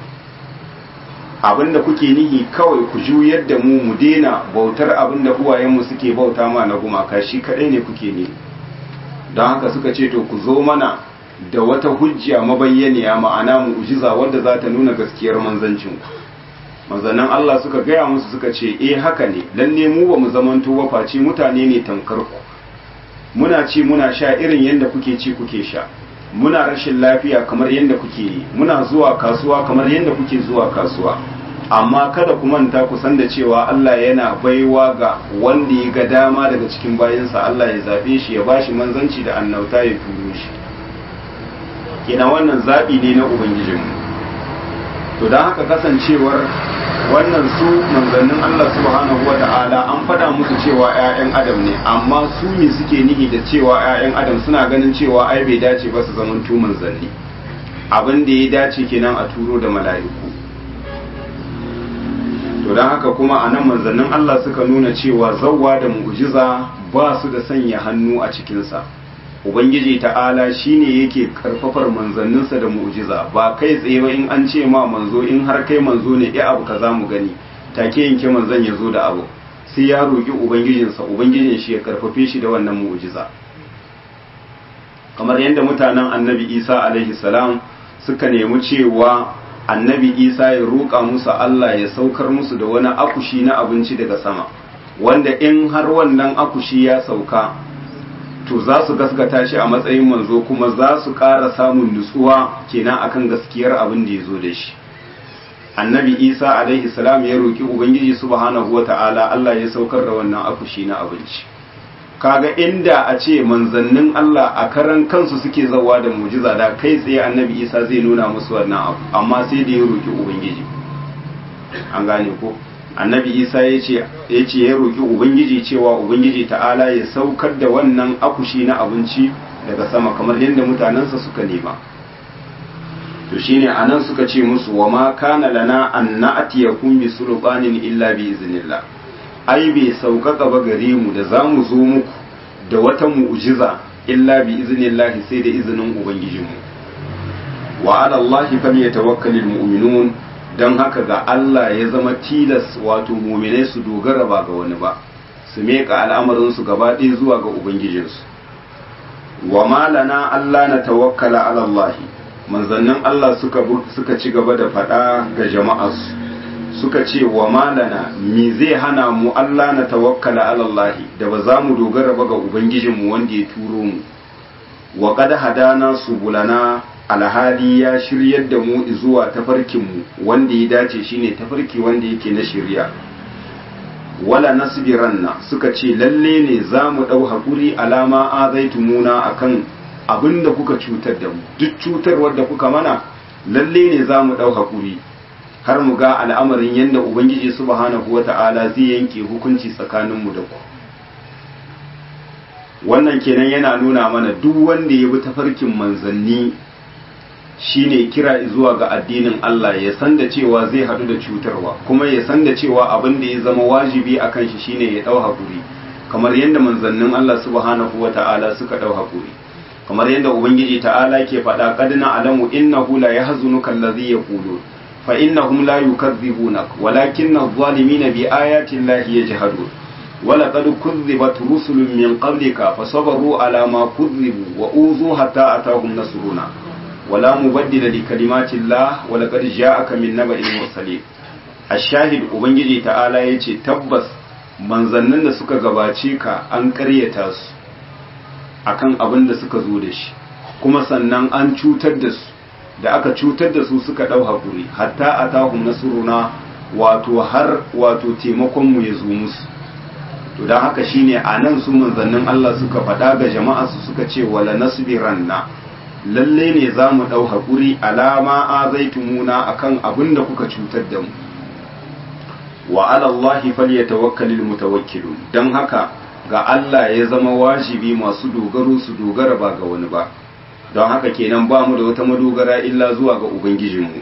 abinda kuke nihi kawai ku juyar da mu mu daina bautar abinda uwayenmu suke bauta ma na gumaka shi kadai ne kuke ne don haka suka ce to ku zo mana da wata hujja mabayyaniya ma'ana mu'jiza wadda za ta nuna gaskiyar manzancin ku manzannin Allah suka gaya musu suka ce eh haka ne lalle mu ba mu zamanto ba face mutane ne tamkar ku muna ci muna sha irin yadda kuke ci kuke sha muna rashin lafiya kamar yadda kuke yi muna zuwa kasuwa kamar yadda kuke zuwa kasuwa amma kada ku manta ku san da cewa Allah yana baiwa ga wanda ya ga dama daga cikin bayansa Allah ya zabe shi ya bashi manzanci da annauta ya turo shi kina wannan zabi ne na ubangijinmu to don haka kasancewar wannan su manzannin Allah subhanahu wa ta'ala an faɗa musu cewa 'ya'yan adam ne amma su ne suke nihi da cewa 'ya'yan adam suna ganin cewa ai bai dace ba su zaman tu manzanni abin da ya dace kenan a turo da mala'iku to don haka kuma a nan manzannin Allah suka nuna cewa zawwa da mu'jiza ba su da sanya hannu a cikinsa ubangiji ta'ala shine yake karfafar manzanninsa da mu'jiza ba kai tsaye ba in an ce ma manzo in har kai manzo ne ya abu kaza mu gani take yanke manzon ya zo da abu sai ya roki ubangijinsa ubangijin shi ya karfafe shi da wannan mu'jiza kamar yadda mutanen annabi isa alaihi salam suka nemi cewa annabi isa ya roƙa musu allah ya saukar musu da wani akushi na abinci daga sama wanda in har wannan akushi ya sauka to za su gaskata shi a matsayin manzo kuma za su ƙara samun nutsuwa kenan akan gaskiyar abin da ya zo da shi annabi isa alaihi salam ya roƙi ubangiji subhanahu wata'ala allah ya saukar da wannan akushi na abinci kaga inda a ce manzannin Allah a karan kansu suke zawa da mujiza da kai tsaye annabi isa zai nuna musu wannan abu amma sai da ya roki ubangiji an gane ko annabi isa ya ce ya roki ubangiji cewa ubangiji ta'ala ya saukar da wannan akushi na abinci daga sama kamar yadda mutanensa suka nema to shine anan suka ce musu wa ma kana lana an na'tiyakum bi sulbanin illa bi iznillah ai bai sauƙaƙa ba gare mu da za mu zo muku da wata mu'jiza illa bi iznillahi sai da izinin ubangijinmu wa ala allahi falyatawakkalul mu'minun dan haka ga Allah ya zama tilas wato mu'minai su dogara ba ga wani ba su meka al'amarin su gaba ɗaya zuwa ga ubangijinsu wa ma lana Allah na tawakkala ala allahi manzannin Allah suka suka ci gaba da faɗa ga jama'arsu suka ce wa malana me zai hana mu Allah na tawakkala alallahi da ba za mu dogara ba ga ubangijinmu wanda ya turo mu wa qad hadana subulana alhali ya shiryar da mu zuwa tafarkin mu wanda ya dace shine tafarki wanda yake na shirya wala nasbiranna suka ce lalle ne za mu dau hakuri alama azaitumuna akan abinda kuka cutar da mu duk cutarwar da kuka mana lalle ne za mu dau hakuri har mu ga al'amarin yadda Ubangiji subhanahu wa ta'ala zai yanke hukunci tsakaninmu da ku. Wannan kenan yana nuna mana duk wanda ya bi tafarkin manzanni shine kira zuwa ga addinin Allah ya san da cewa zai haɗu da cutarwa, kuma ya san da cewa abin da ya zama wajibi a kan shi shine ya ɗau haƙuri, kamar yadda manzannin Allah subhanahu wa ta'ala suka ɗau haƙuri. Kamar yadda Ubangiji ta'ala ke faɗa ƙadina alamu innahu la yahzunuka allazi yaqulun فإنهم لا يكذبونك ولكن الظالمين بآيات الله يجهدون ولقد كذبت رسل من قبلك فصبروا على ما كذبوا وأوذوا حتى أتاهم نصرنا ولا مبدل لكلمات الله ولقد جاءك من نبأ المرسلين الشاهد ubangiji ta'ala yace tabbas manzannin da suka gabace ka an ƙaryata su akan abin da suka zo da shi kuma sannan an cutar da su da aka cutar da su suka ɗau haƙuri hatta a tahun nasuruna wato har wato taimakonmu ya zo musu to don haka shine a nan su manzannin Allah suka faɗa ga jama'a su suka ce wala nasbiranna lalle ne za mu ɗau haƙuri alama a zaitumuna akan abin da kuka cutar da mu wa alallahi falyatawakkalul mutawakkilun don haka ga Allah ya zama wajibi masu dogaro su dogara ba ga wani ba don haka kenan ba mu da wata madogara illa zuwa ga ubangijinmu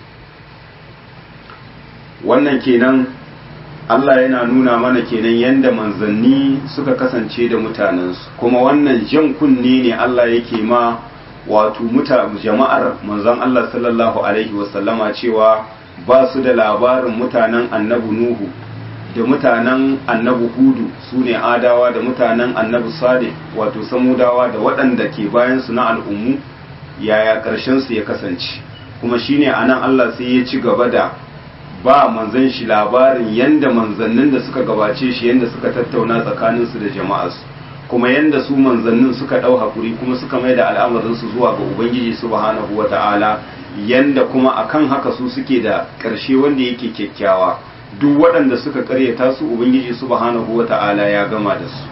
wannan kenan Allah yana nuna mana kenan yadda manzanni suka kasance da mutanensu kuma wannan jan kunne ne Allah yake ma wato muta jama'ar manzon Allah sallallahu alaihi wasallama cewa ba su da labarin mutanen annabi Nuhu da mutanen annabi Hudu su ne adawa da mutanen annabi Salih wato samudawa da waɗanda ke bayan su na al'ummu yaya ƙarshen su ya kasance kuma shine anan Allah sai ya ci gaba da ba manzan shi labarin yanda manzannin da suka gabace shi yanda suka tattauna tsakaninsu da jama'arsu kuma yanda su manzannin suka ɗau hakuri kuma suka mai da al'amarinsu zuwa ga ubangiji subhanahu wa ta'ala yanda kuma akan haka su suke da ƙarshe wanda yake kyakkyawa duk waɗanda suka ƙaryata su ubangiji subhanahu wa ta'ala ya gama da su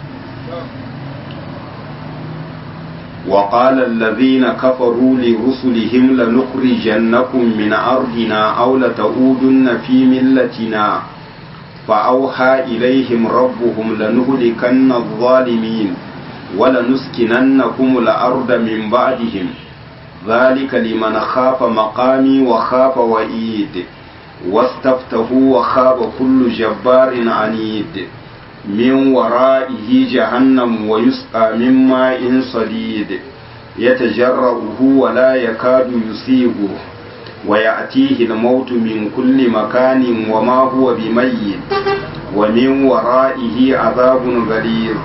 وقال الذين كفروا لرسلهم لنخرجنكم من أرضنا أو لتعودن في ملتنا فأوحى إليهم ربهم لنهلكن الظالمين ولنسكننكم الأرض من بعدهم ذلك لمن خاف مقامي وخاف وعيد واستفتحوا وخاب كل جبار عنيد min wara'ihi jahannam wa yusqa min ma'in sadid yatajarrabuhu wa la yakadu yusibu wa ya'tihi al-maut min kulli makanin wa ma huwa bimayyit wa min wara'ihi adhabun ghalidh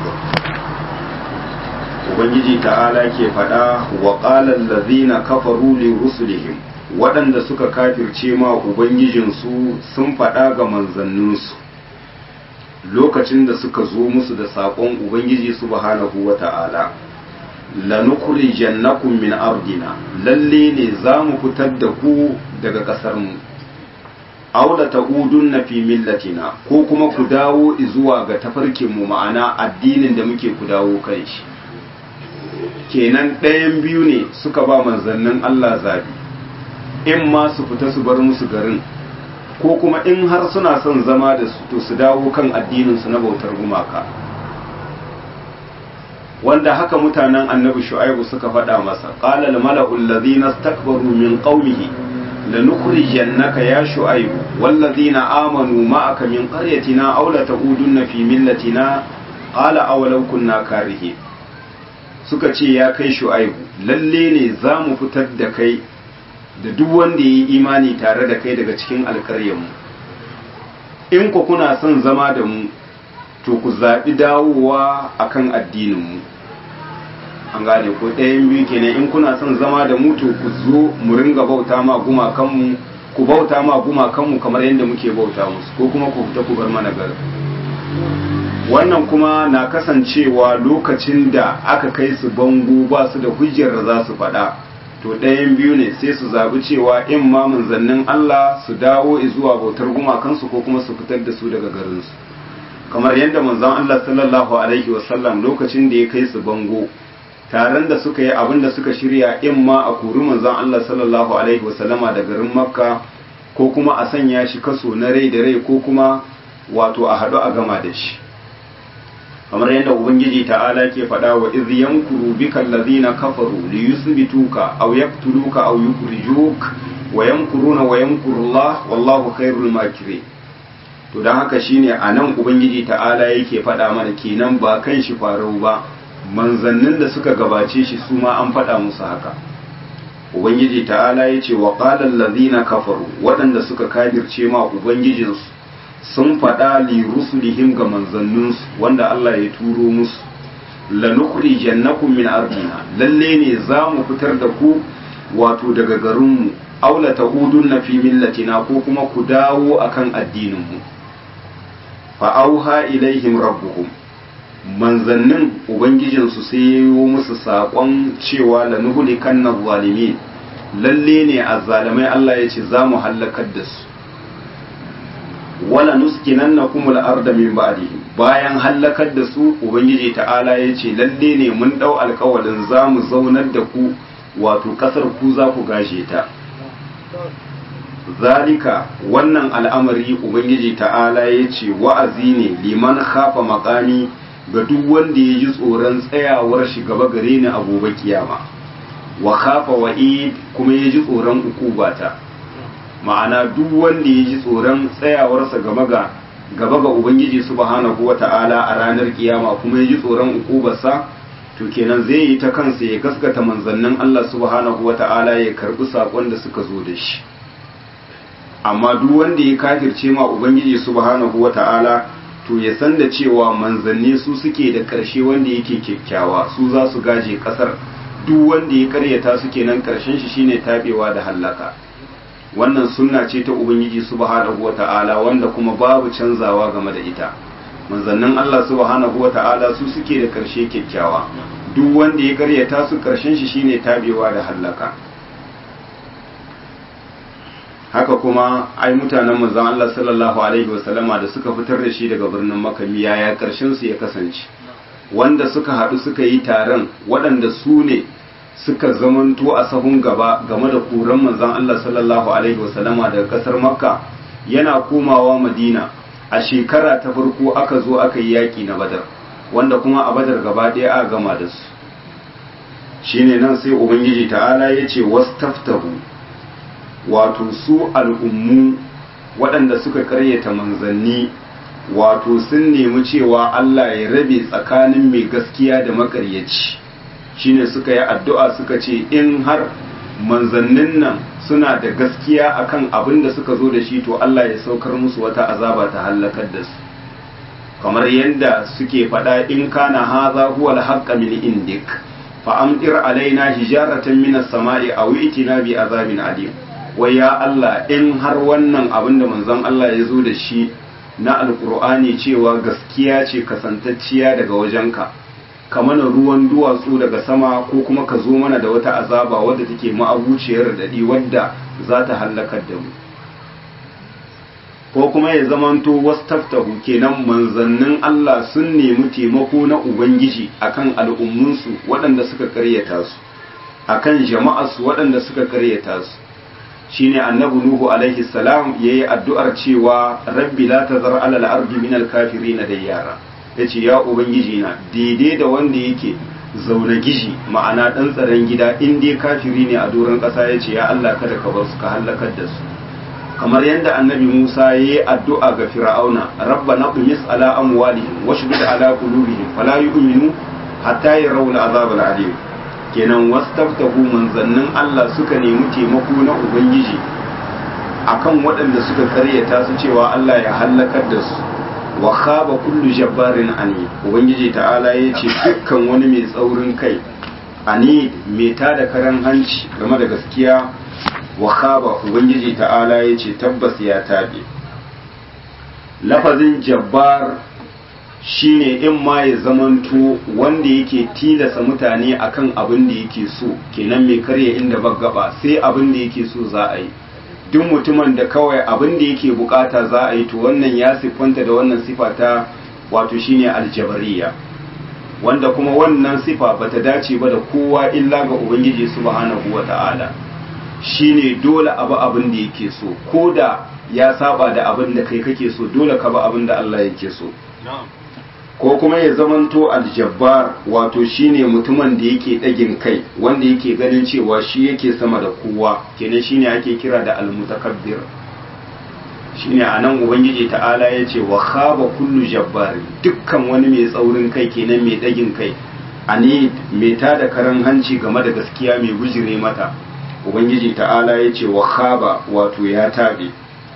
ubangiji ta'ala ke faɗa wa ƙalar lazina kafaru li rusulihim waɗanda suka kafirce ma ubangijinsu sun faɗa ga manzanninsu lokacin da suka zo musu da saƙon ubangiji subhanahu wa ta'ala lanukuri jannakun min ardina lalle ne za mu fitar da ku daga ƙasarmu aula ta'udun na fi millatina ko kuma ku dawo zuwa ga tafarkinmu ma'ana addinin da muke ku dawo kai shi kenan ɗayan biyu ne suka ba manzannin Allah zabi in ma su fita su bar musu garin ko kuma in har suna son zama da su to su dawo kan addininsu na bautar gumaka wanda haka mutanen annabi shu'aibu suka faɗa masa qala al mala'u alladhina istakbaru min qaumihi lanukhrijannaka ya shu'aibu walladhina amanu ma'aka min qaryatina aw la ta'udunna fi millatina qala awalau kunna karihin suka ce ya kai shu'aibu lalle ne za mu fitar da kai da duk wanda ya yi imani tare da kai daga cikin alkaryanmu in ku kuna son zama da mu to ku zaɓi dawowa akan addininmu an gane ko ɗayan biyu kenan in kuna son zama da mu to ku zo mu ringa bauta ma gumakanmu ku bauta ma gumakanmu kamar yadda muke bauta musu ko kuma ku fita ku bar mana garin wannan kuma na kasancewa lokacin da aka kai su bango ba su da hujjar da za su faɗa to ɗayan biyu ne sai su zaɓi cewa in ma manzannin Allah su dawo zuwa bautar gumakansu ko kuma su fitar da su daga garinsu kamar yadda manzon Allah sallallahu alaihi wasallam lokacin da ya kai su bango taron da suka yi abin da suka shirya in ma a kori manzon Allah sallallahu alaihi wasallama da garin makka ko kuma a sanya shi kaso na rai da rai ko kuma wato a haɗu a gama da shi kamar yadda ubangiji ta'ala ke faɗa wa iz yankuru bika allazina kafaru li yusbituka aw yaqtuluka aw yukhrijuk wa yamkuruna wa yamkuru Allah wallahu khairul makirin to dan haka shine anan ubangiji ta'ala yake faɗa mana kenan ba kan shi farau ba manzannin da suka gabace shi su ma an faɗa musu haka ubangiji ta'ala yace wa qala allazina kafaru waɗanda suka kafirce ma ubangijinsu sun faɗa li rusulihim ga manzanninsu wanda Allah ya turo musu lanukuri jannakum min ardina lalle ne za mu fitar da ku wato daga garinmu aula ta'udun na fi millatina ko kuma ku dawo akan addininmu fa auha ilaihim rabbuhum manzannin ubangijinsu sai ya yi musu saƙon cewa lanuhulikan na zalimin lalle ne a zalimai Allah ya ce za mu hallakar da su wala nuskinannakum al-arda min ba'dihim bayan halakar da su ubangiji ta'ala yace lalle ne mun dau alƙawalin zamu zaunar da ku wato kasar ku za ku gashe ta zalika wannan al'amari ubangiji ta'ala yace wa'azi ne liman khafa maqami ga duk wanda ya ji tsoron tsayawar shi gaba gare ni a gobe kiyama wa khafa wa'id kuma ya ji tsoron ukubata ma'ana duk wanda ya ji tsoron tsayawarsa gaba ga gaba ga ubangiji subhanahu wata'ala a ranar kiyama kuma ya ji tsoron ukubarsa to kenan zai yi ta kansa ya gaskata manzannin Allah subhanahu wata'ala ya karbi sakon da suka zo da shi amma duk wanda ya kafirce ma ubangiji subhanahu wata'ala to ya san da cewa manzanni su suke da karshe wanda yake kyakkyawa su za su gaje kasar duk wanda ya karyata su kenan karshen shi shine tabewa da hallaka wannan sunna ce ta ubangiji subhanahu wata'ala wanda kuma babu canzawa game da ita manzannin Allah subhanahu wata'ala su suke da karshe kyakkyawa duk wanda ya karyata su karshen shi shine tabewa da hallaka haka kuma ai mutanen manzon Allah sallallahu alaihi wasallama da suka fitar da shi daga birnin Makka yaya karshen su ya kasance wanda suka haɗu suka yi taron waɗanda su ne suka zamanto a sahun gaba game da kuran manzon Allah sallallahu alaihi wasallama daga kasar Makka yana komawa Madina a shekara ta farko aka zo aka yi yaƙi na Badar wanda kuma a Badar gaba ɗaya aka gama da su shine nan sai ubangiji ta'ala ya ce wastaftahu wato su al'ummu waɗanda suka karyata manzanni wato sun nemi cewa Allah ya rabe tsakanin mai gaskiya da makaryaci shine suka yi addu'a suka ce in har manzannin nan suna da gaskiya akan abin da suka zo da shi to Allah ya saukar musu wata azaba ta hallakar da su kamar yadda suke faɗa in kana haza huwa al min indik fa amtir alaina hijaratan minas sama'i aw itina bi azabin alim wai ya Allah in har wannan abin da manzon Allah ya zo da shi na alkur'ani cewa gaskiya ce kasantacciya daga wajenka ka mana ruwan duwatsu daga sama ko kuma ka zo mana da wata azaba wadda take ma'abuciyar daɗi wadda za ta hallakar da mu ko kuma ya zamanto wastaftahu kenan manzannin Allah sun nemi taimako na Ubangiji akan al'ummunsu waɗanda suka karyata su akan jama'arsu waɗanda suka karyata su shine annabi nuhu alaihi salam yayi addu'ar cewa rabbi la tazar ala al-ardi min al-kafirin dayyara yace ya ubangiji na daidai da wanda yake zaune gishi ma'ana dan tsaron gida in dai kafiri ne a doron kasa yace ya Allah kada ka bar su ka halakar da su kamar yadda annabi Musa yayi addu'a ga fir'auna rabbana qumis ala amwalihim washdud ala qulubihim fala yu'minu hatta yarawul azab al-alim kenan wastaftahu manzannin Allah suka nemi taimako na Ubangiji akan waɗanda suka karyata su cewa Allah ya hallakar da su wa khaba kullu jabbarin ani Ubangiji ta'ala ya ce dukkan wani mai tsaurin kai ani mai tada karan hanci game da gaskiya wa khaba Ubangiji ta'ala ya ce tabbas ya tabe lafazin jabbar shine in ma ya zamanto wanda yake tilasa mutane akan abin da yake so kenan mai karya inda ba gaba sai abin da yake so za a yi duk mutumin da kawai abin da yake bukata za a yi to wannan ya siffanta da wannan sifa ta wato shine aljabariya wanda kuma wannan sifa bata dace ba da kowa illa ga ubangiji subhanahu wata'ala shine dole abu abin da yake so ko da ya saba da abin da kai kake so dole ka ba abin da Allah yake so ko kuma ya zamanto aljabbar wato shine mutumin da yake ɗagin kai wanda yake ganin cewa shi yake sama da kowa kenan shine ake kira da almutakabbir shine anan ubangiji ta'ala ya ce wa khaba kullu jabbar dukkan wani mai tsaurin kai kenan mai ɗagin kai ani mai tada karan hanci game da gaskiya mai bujire mata ubangiji ta'ala ya ce wa khaba wato ya tabe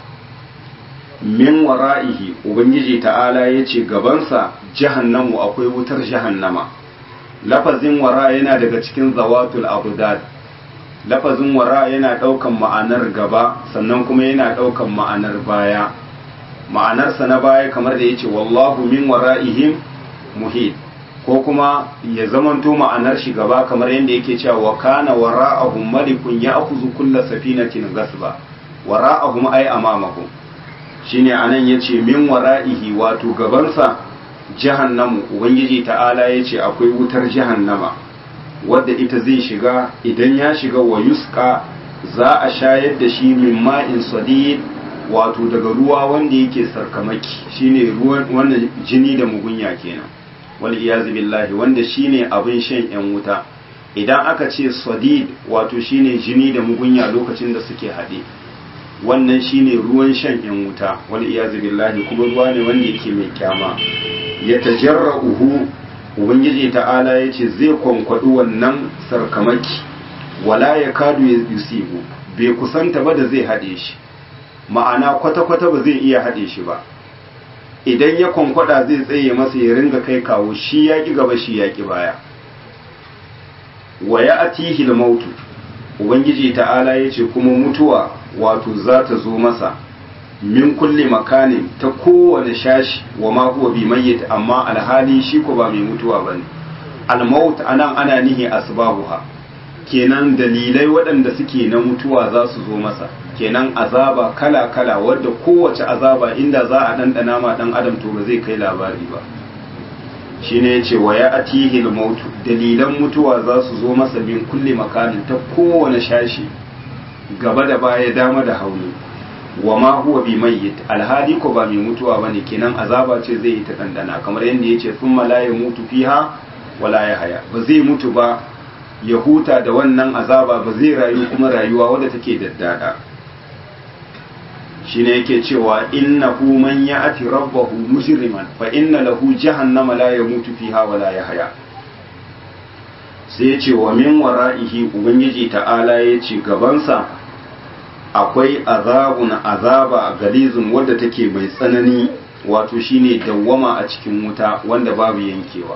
min wara'ihi ubangiji ta'ala ya ce gabansa jahannamu akwai wutar jahannama lafazin wara yana daga cikin zawatul abudad lafazin wara yana ɗaukan ma'anar gaba sannan kuma yana ɗaukan ma'anar baya ma'anarsa na baya kamar da ya ce wallahu min wara'ihim muhit ko kuma ya zamanto ma'anar shi gaba kamar yadda yake cewa wa kana wara'ahum malikun ya'khudhu kulla safinatin gasba wara'ahum ay amamahum shine anan yace min wara'ihi wato gabansa jahannamu ubangiji ta'ala yace akwai wutar jahannama wadda ita zai shiga idan ya shiga wa yuska za a shayar da shi min ma'in sadid wato daga ruwa wanda yake sarkamaki shine ruwan wannan jini da mugunya kenan wal iyazu billahi wanda shine abin shan yan wuta idan aka ce sadid wato shine jini da mugunya lokacin da suke haɗe wannan shine ruwan shan yan wuta wal iyazu billahi kuma ruwa ne wanda yake mai kyama ya tajarra'uhu ubangiji ta'ala yace zai kwankwadu wannan sarkamaki wala ya kadu ya yusibu bai kusanta ba da zai haɗe shi ma'ana kwata-kwata ba zai iya haɗe shi ba idan ya kwankwada zai tsaye masa ya ringa kai kawo shi ya ƙi gaba shi ya ƙi baya wa ya atihi mautu ubangiji ta'ala ya ce kuma mutuwa wato za ta zo masa min kulli makanin ta kowane shashi wa ma huwa bi mayyit amma alhali shi ko ba mai mutuwa bane al-maut anan ana nihi asbabuha kenan dalilai waɗanda suke na mutuwa za su zo masa kenan azaba kala kala wadda kowace azaba inda za a ɗanɗana ma ɗan adam to ba zai kai labari ba shine yace wa ya atihi al-maut dalilan mutuwa za su zo masa min kulli makanin ta kowane shashi gaba da baya dama da hauni wa ma huwa bi mayyit alhali ko ba mai mutuwa bane kenan azaba ce zai yi ta dandana kamar yadda yace thumma la yamutu fiha wala yahya ba zai mutu ba ya huta da wannan azaba ba zai rayu kuma rayuwa wadda take daddada shine yake cewa innahu man ya'ti rabbahu mujriman fa inna lahu jahannama la yamutu fiha wa la yahya sai yace wa min wara'ihi ubangiji ta'ala yace gabansa akwai azabun azaba galizun wadda take mai tsanani wato shine dawwama a cikin wuta wanda babu yankewa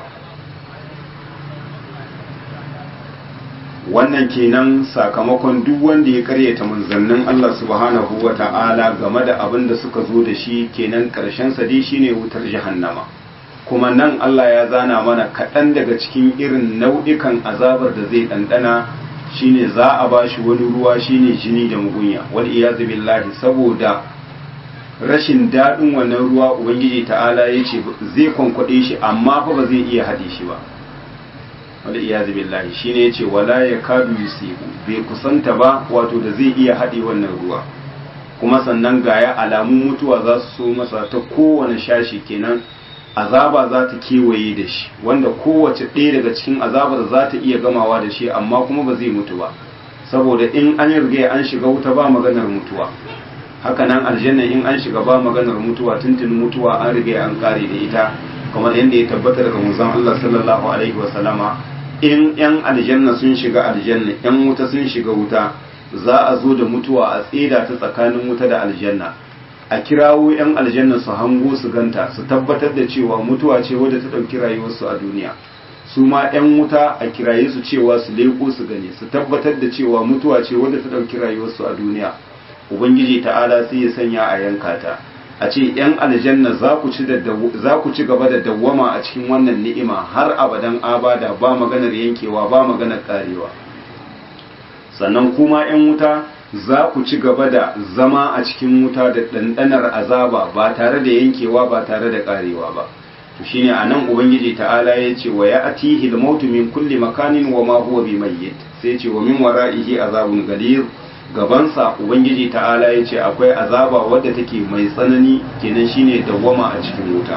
wannan kenan sakamakon duk wanda ya karyata manzannin Allah subhanahu wa ta'ala game da abin da suka zo da shi kenan karshen sa dai shine wutar jahannama kuma nan Allah ya zana mana kaɗan daga cikin irin nau'ikan azabar da zai ɗanɗana shine za a ba shi wani ruwa shine jini da mugunya wal iyazu billahi saboda rashin daɗin wannan ruwa ubangiji ta'ala ya ce zai kwankwaɗe shi amma fa ba zai iya haɗe shi ba wal iyazu billahi shine yace wala yakadu yusibu bai kusanta ba wato da zai iya haɗe wannan ruwa kuma sannan gaya alamun mutuwa za su so masa ta kowane shashi kenan azaba za ta kewaye da shi wanda kowace ɗaya daga cikin azabar za ta iya gamawa da shi amma kuma ba zai mutu ba saboda in an riga an shiga wuta ba maganar mutuwa haka nan aljanna in an shiga ba maganar mutuwa tuntun mutuwa an riga an kare da ita kamar yadda ya tabbata daga manzon Allah sallallahu alaihi wa sallama in yan aljanna sun shiga aljanna yan wuta sun shiga wuta za a zo da mutuwa a tseda ta tsakanin wuta da aljanna a kirawo 'yan aljanna su hango su ganta su tabbatar da cewa mutuwa ce wadda ta ɗauki rayuwarsu a duniya su ma 'yan wuta a kiraye su cewa su leko su gani su tabbatar da cewa mutuwa ce wadda ta ɗauki rayuwarsu a duniya ubangiji ta'ala sai ya sanya a yanka ta a ce 'yan aljanna za ku ci gaba da dawwama a cikin wannan ni'ima har abadan abada ba maganar yankewa ba maganar karewa sannan kuma 'yan wuta za ku ci gaba da zama a cikin wuta da ɗanɗanar azaba ba tare da yankewa ba tare da ƙarewa ba to shine a nan ubangiji ta'ala ya ce wa ya atihi mautu min kulli makanin wa ma huwa bi mayyit sai ce wa min wara'ihi azabun galir gabansa ubangiji ta'ala ya ce akwai azaba wadda take mai tsanani kenan shine dawwama a cikin wuta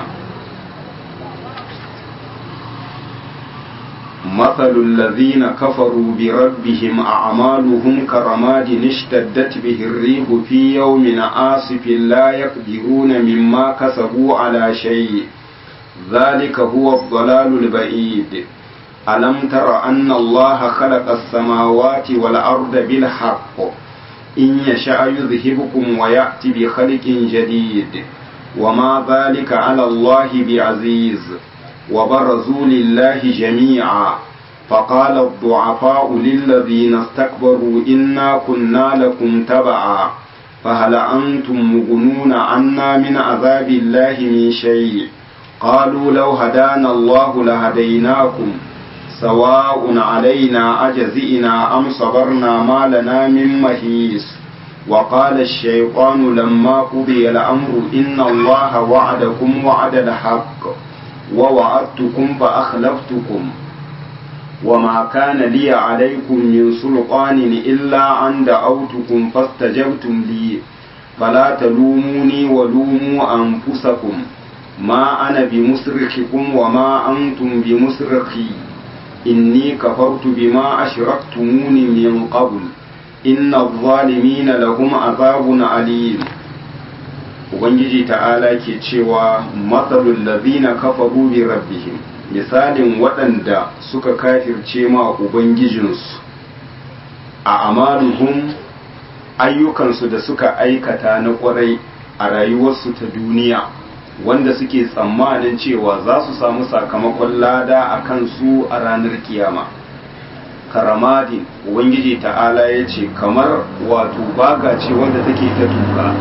مثل الذين كفروا بربهم أعمالهم كرماد اشتدت به الريح في يوم عاصف لا يقدرون مما كسبوا على شيء ذلك هو الضلال البعيد ألم تر أن الله خلق السماوات والأرض بالحق إن يشاء يذهبكم ويأتي بخلق جديد وما ذلك على الله بعزيز وبرزوا لله جميعا فقال الضعفاء للذين استكبروا إنا كنا لكم تبعا فهل أنتم مغنون عنا من عذاب الله من شيء قالوا لو هدانا الله لهديناكم سواء علينا أجزئنا أم صبرنا ما لنا من مهيس وقال الشيطان لما قضي الأمر إن الله وعدكم وعد الحق ووعدتكم فأخلفتكم وما كان لي عليكم من سلطان إلا أن دعوتكم فاستجبتم لي فلا تلوموني ولوموا أنفسكم ما أنا بمصرخكم وما أنتم بمصرخي إني كفرت بما أشركتموني من قبل إن الظالمين لهم عذاب عليم ubangiji ta'ala ke cewa matsalul lazina kafaru bi rabbihim misalin waɗanda suka kafirce ma ubangijinsu a amaluhum ayyukansu da suka aikata na ƙwarai a rayuwarsu ta duniya wanda suke tsammanin cewa za su samu sakamakon lada a kansu a ranar kiyama karamadin ubangiji ta'ala ya ce kamar wato baga ce wanda take ta tuka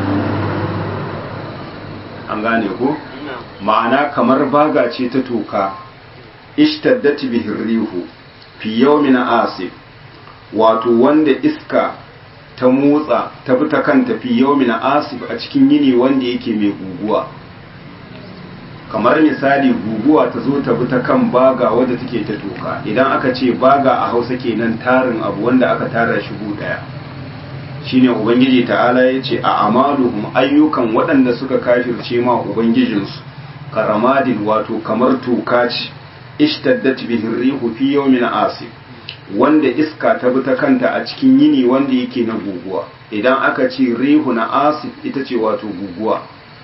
an gane ko ma'ana kamar baga ce ta toka ishtaddat bihi rihu fi yawmin asif wato wanda iska ta motsa ta bi ta kanta fi yawmin asif a cikin yini wanda yake mai guguwa kamar misali guguwa ta zo ta bi ta kan baga wadda take ta toka idan aka ce baga a hausa kenan tarin abu wanda aka tara shi daya shine ubangiji ta'ala ya ce a amaluhum ayyukan waɗanda suka kafirce ma ubangijinsu karamadin wato kamar toka ce ishtaddat bihi rihu fi yawmin asif wanda iska ta bi ta kanta a cikin yini wanda yake na guguwa idan aka ce rihu na asif ita ce wato guguwa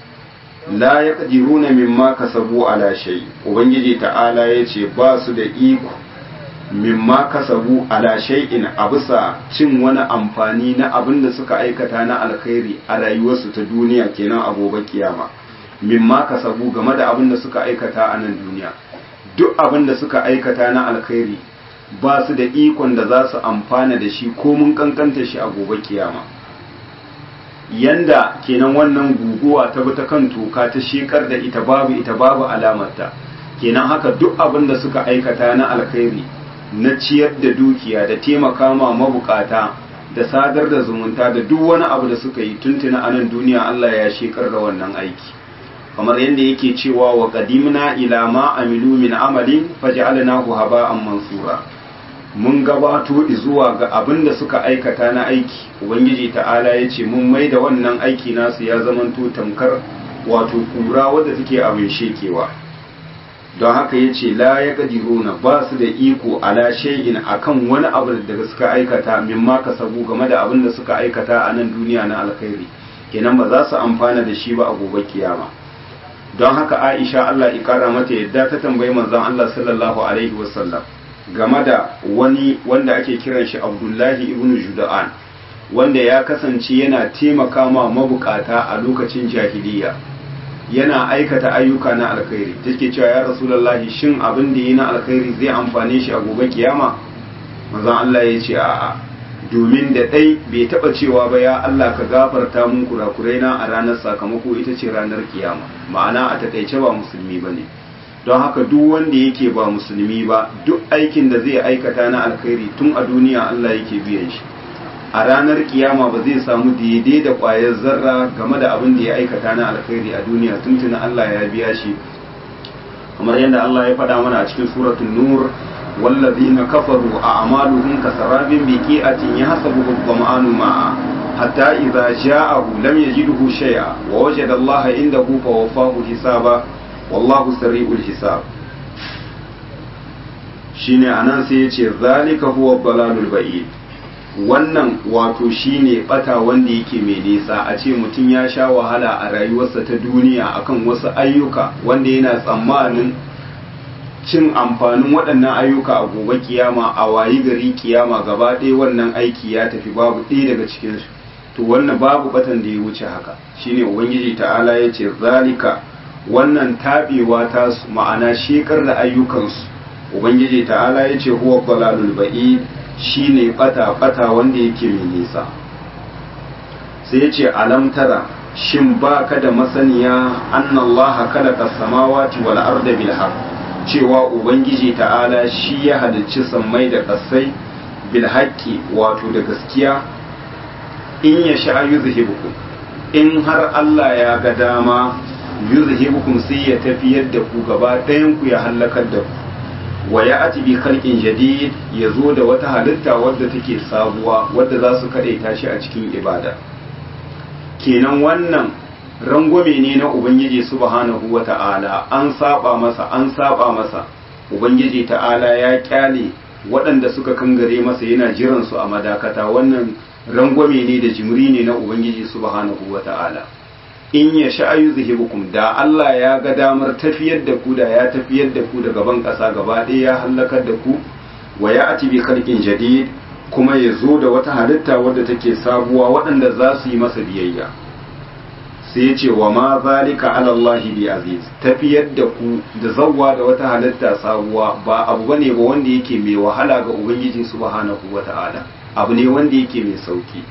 la ya ƙadiruna mimma kasabu ala shay ubangiji ta'ala ya ce ba su da iko mimma kasabu ala shay'in a bisa cin wani amfani na abin da suka aikata na alkhairi a rayuwarsu ta duniya kenan a gobe kiyama mimma kasabu game da abin da suka aikata a nan duniya duk abin da suka aikata na alkhairi ba su da ikon da za su amfana da shi ko mun kankanta shi a gobe kiyama yanda kenan wannan guguwa ta bi ta kan toka ta shekar da ita babu ita babu alamarta kenan haka duk abin da suka aikata na alkhairi na ciyar da dukiya da taimaka ma mabukata da sadar da zumunta da duk wani abu da suka yi tuntuna a nan duniya Allah ya shekar da wannan aiki kamar yadda yake cewa wa qadimna ila ma amilu min amalin faj'alnahu haba'an mansura mun gabato zuwa ga abin da suka aikata na aiki ubangiji ta'ala ya ce mun mai da wannan aiki nasu ya zamanto tamkar wato kura wadda take abin shekewa don haka ya ce la ya gadiruna ba su da iko ala shay'in akan wani abu da suka aikata min ma kasabu game da abin da suka aikata a nan duniya na alkhairi kenan ba za su amfana da shi ba a gobe kiyama don haka Aisha Allah ya kara mata yadda ta tambayi manzon Allah sallallahu alaihi wasallam game da wani wanda ake kiran shi Abdullahi ibn Juda'an wanda ya kasance yana taimaka ma mabukata a lokacin jahiliya yana aikata ayyuka na alkhairi take cewa ya rasulullahi shin abin da yi na alkhairi zai amfane shi a gobe kiyama manzon Allah ya ce a'a domin da dai bai taba cewa ba ya Allah ka gafarta mun kurakurai na a ranar sakamako ita ce ranar kiyama ma'ana a takaice ba musulmi bane don haka duk wanda yake ba musulmi ba duk aikin da zai aikata na alkhairi tun a duniya Allah yake biyan shi a ranar kiyama ba zai samu daidai da ƙwayar zarra game da abin da ya aikata na alkhairi a duniya tuntuna Allah ya biya shi kamar yadda Allah ya faɗa mana a cikin suratul nur wallazina kafaru a amaluhum kasarabin biqi'atin yahsabuhu dhama'anu ma'a hatta idza ja'ahu lam yajidhu shay'a wa wajada Allah indahu fa wafahu hisaba wallahu sari'ul hisab shine anan sai yace zalika huwa dalalul ba'id wannan wato shine bata wanda yake mai nisa a ce mutum ya sha wahala a rayuwarsa ta duniya akan wasu ayyuka wanda yana tsammanin cin amfanin waɗannan ayyuka a gobe kiyama a wayi gari kiyama gaba ɗaya wannan aiki ya tafi babu ɗaya daga cikin su to wannan babu batan da ya wuce haka shine ubangiji ta'ala ya ce zalika wannan taɓewa ta ma'ana shekar da ayyukansu ubangiji ta'ala ya ce huwa dalalul ba'id shine bata bata wanda yake mai nisa sai yace alam tara shin baka da masaniya annallaha khalaqa samawati wal arda bil haqq cewa ubangiji ta'ala shi ya halicci sammai da kasai bil haqqi wato da gaskiya in ya sha yuzhibukum in har Allah ya ga dama yuzhibukum sai ya tafiyar da ku gaba ɗayan ku ya halakar da ku wa ya ati bi khalqin jadid ya zo da wata halitta wadda take sabuwa wadda za su kadaita shi a cikin ibada kenan wannan rangwame ne na ubangiji subhanahu wa ta'ala an saba masa an saba masa ubangiji ta'ala ya kyale waɗanda suka kangare masa yana jiran su a madakata wannan rangwame ne da jimri ne na ubangiji subhanahu wa ta'ala in ya sha'ayu zuhibukum da Allah ya ga damar tafiyar da ku da ya tafiyar da ku da gaban ƙasa gaba ɗaya ya hallakar da ku wa ya ati bi khalqin jadid kuma ya zo da wata halitta wadda take sabuwa waɗanda za su yi masa biyayya sai ya ce wa ma zalika ala Allah bi aziz tafiyar da ku da zawwa da wata halitta sabuwa ba abu bane ba wanda yake mai wahala ga ubangiji subhanahu wata'ala abu ne wanda yake mai sauki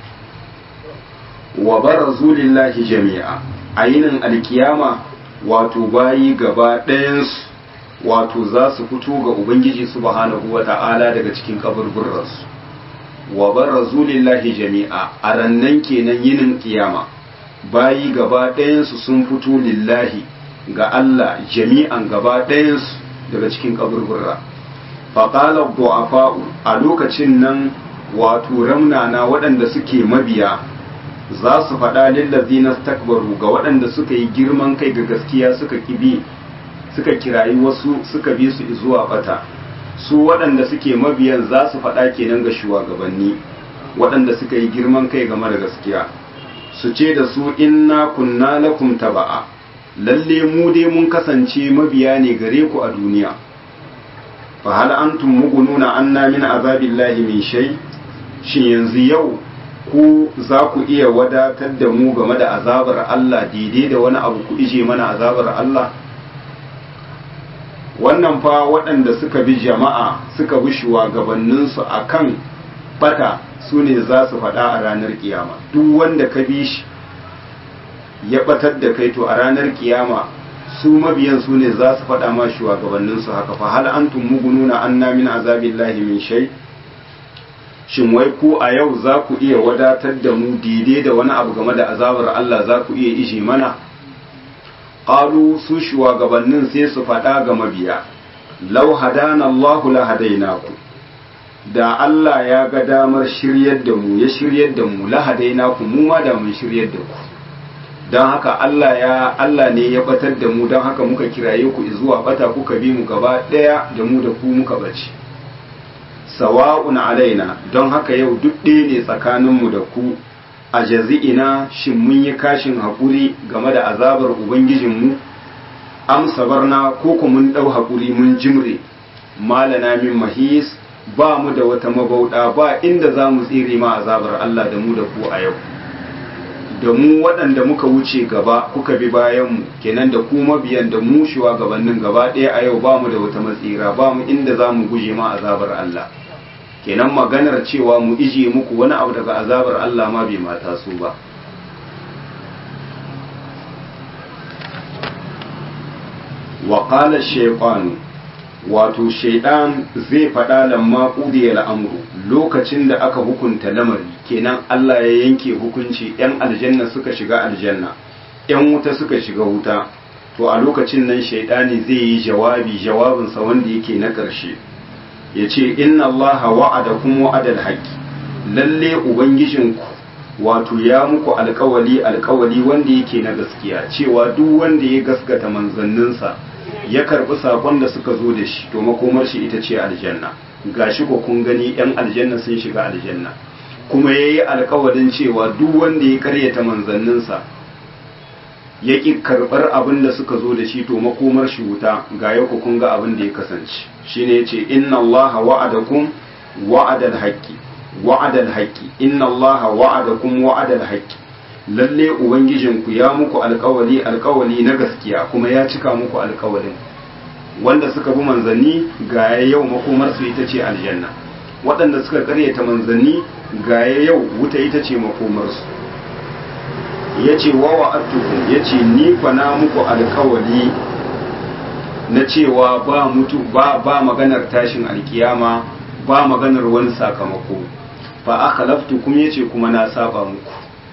wa barazu lillahi jami'a a yinin alkiyama wato bayi gaba ɗayansu wato za su fito ga ubangiji subhanahu wa ta'ala daga cikin kaburburransu wa barazu lillahi jami'a a rannan kenan yinin kiyama bayi gaba ɗayansu sun fito lillahi ga Allah jami'an gaba ɗayansu daga cikin kaburburra faƙalar du'afa'u a lokacin nan wato ramnana waɗanda suke mabiya za su faɗa lillazi na stakbaru ga waɗanda suka yi girman kai ga gaskiya suka kibi suka kirayi wasu suka bi su zuwa bata su waɗanda suke mabiyan za su faɗa kenan ga shugabanni waɗanda suka yi girman kai game da gaskiya su ce da su inna kunna lakum taba'a lalle mu dai mun kasance mabiya ne gare ku a duniya fa hal antum mugununa anna min azabillahi min shay shin yanzu yau ku za ku iya wadatar da mu game da azabar Allah daidai da wani abu ku ije mana azabar Allah wannan fa waɗanda suka bi jama'a suka bi shugabanninsu a kan bata su ne za su faɗa a ranar kiyama duk wanda ka bi shi ya batar da kai to a ranar kiyama su mabiyan su ne za su faɗa ma shugabanninsu haka fa hal antum mugununa anna min azabillahi min shay shin wai ku a yau za ku iya wadatar da mu daidai da wani abu game da azabar Allah za ku iya ishe mana qalu su shugabannin sai su faɗa ga mabiya law hadana Allah la hadainaku da Allah ya ga damar shiryar da mu ya shiryar da mu la hadainaku mu ma da mun shiryar da ku don haka Allah ya Allah ne ya batar da mu don haka muka kiraye ku zuwa bata kuka bi mu gaba ɗaya da mu da ku muka bace sawa'un alaina don haka yau duk ɗaya ne tsakaninmu da ku a jazi'ina shin mun yi kashin haƙuri game da azabar ubangijinmu am sabarna ko ku mun ɗau haƙuri mun jimre malana min mahis ba mu da wata mabauɗa ba inda za mu tsire ma azabar Allah da mu da ku a yau da mu waɗanda muka wuce gaba kuka bi bayanmu kenan da ku mabiyan da mu gabanin gaba ɗaya a yau ba mu da wata matsira ba mu inda za mu guje ma azabar Allah kenan maganar cewa mu ije muku wani abu daga azabar Allah ma bai mata su ba wa qala shaytan wato shaidan zai faɗa lamma ƙudiyar al'amuru lokacin da aka hukunta lamari kenan Allah ya yanke hukunci ‘yan aljanna suka shiga aljanna ‘yan wuta suka shiga wuta to a lokacin nan shaidani zai yi jawabi jawabinsa wanda yake na ƙarshe ya ce inna Allah wa'ada kuma wa'adal haƙƙi lalle ubangijinku wato ya muku alkawali alkawali wanda yake na gaskiya cewa duk wanda ya gaskata manzanninsa ya karbi sakon da suka zo da shi to makomar shi ita ce aljanna gashi ko kun gani yan aljanna sun shiga aljanna kuma yayi alkawarin cewa duk wanda ya karyata manzanninsa ya ki karbar abin da suka zo da shi to makomar shi wuta ga yau kun ga abin da ya kasance shine yace inna allaha wa'adakum wa'adal haqqi wa'adal haqqi inna allaha wa'adakum wa'adal haqqi lalle ubangijinku ya muku alkawali alkawali na gaskiya kuma ya cika muku alkawalin wanda suka bi manzanni ga yau makomarsu ita ce aljanna waɗanda suka karyata manzanni ga yau wuta ita ce makomarsu ya ce wa wa'attukum ya ce ni na muku alkawali na cewa ba mutu ba ba maganar tashin alkiyama ba maganar wani sakamako fa akhlaftukum yace kuma na saba muku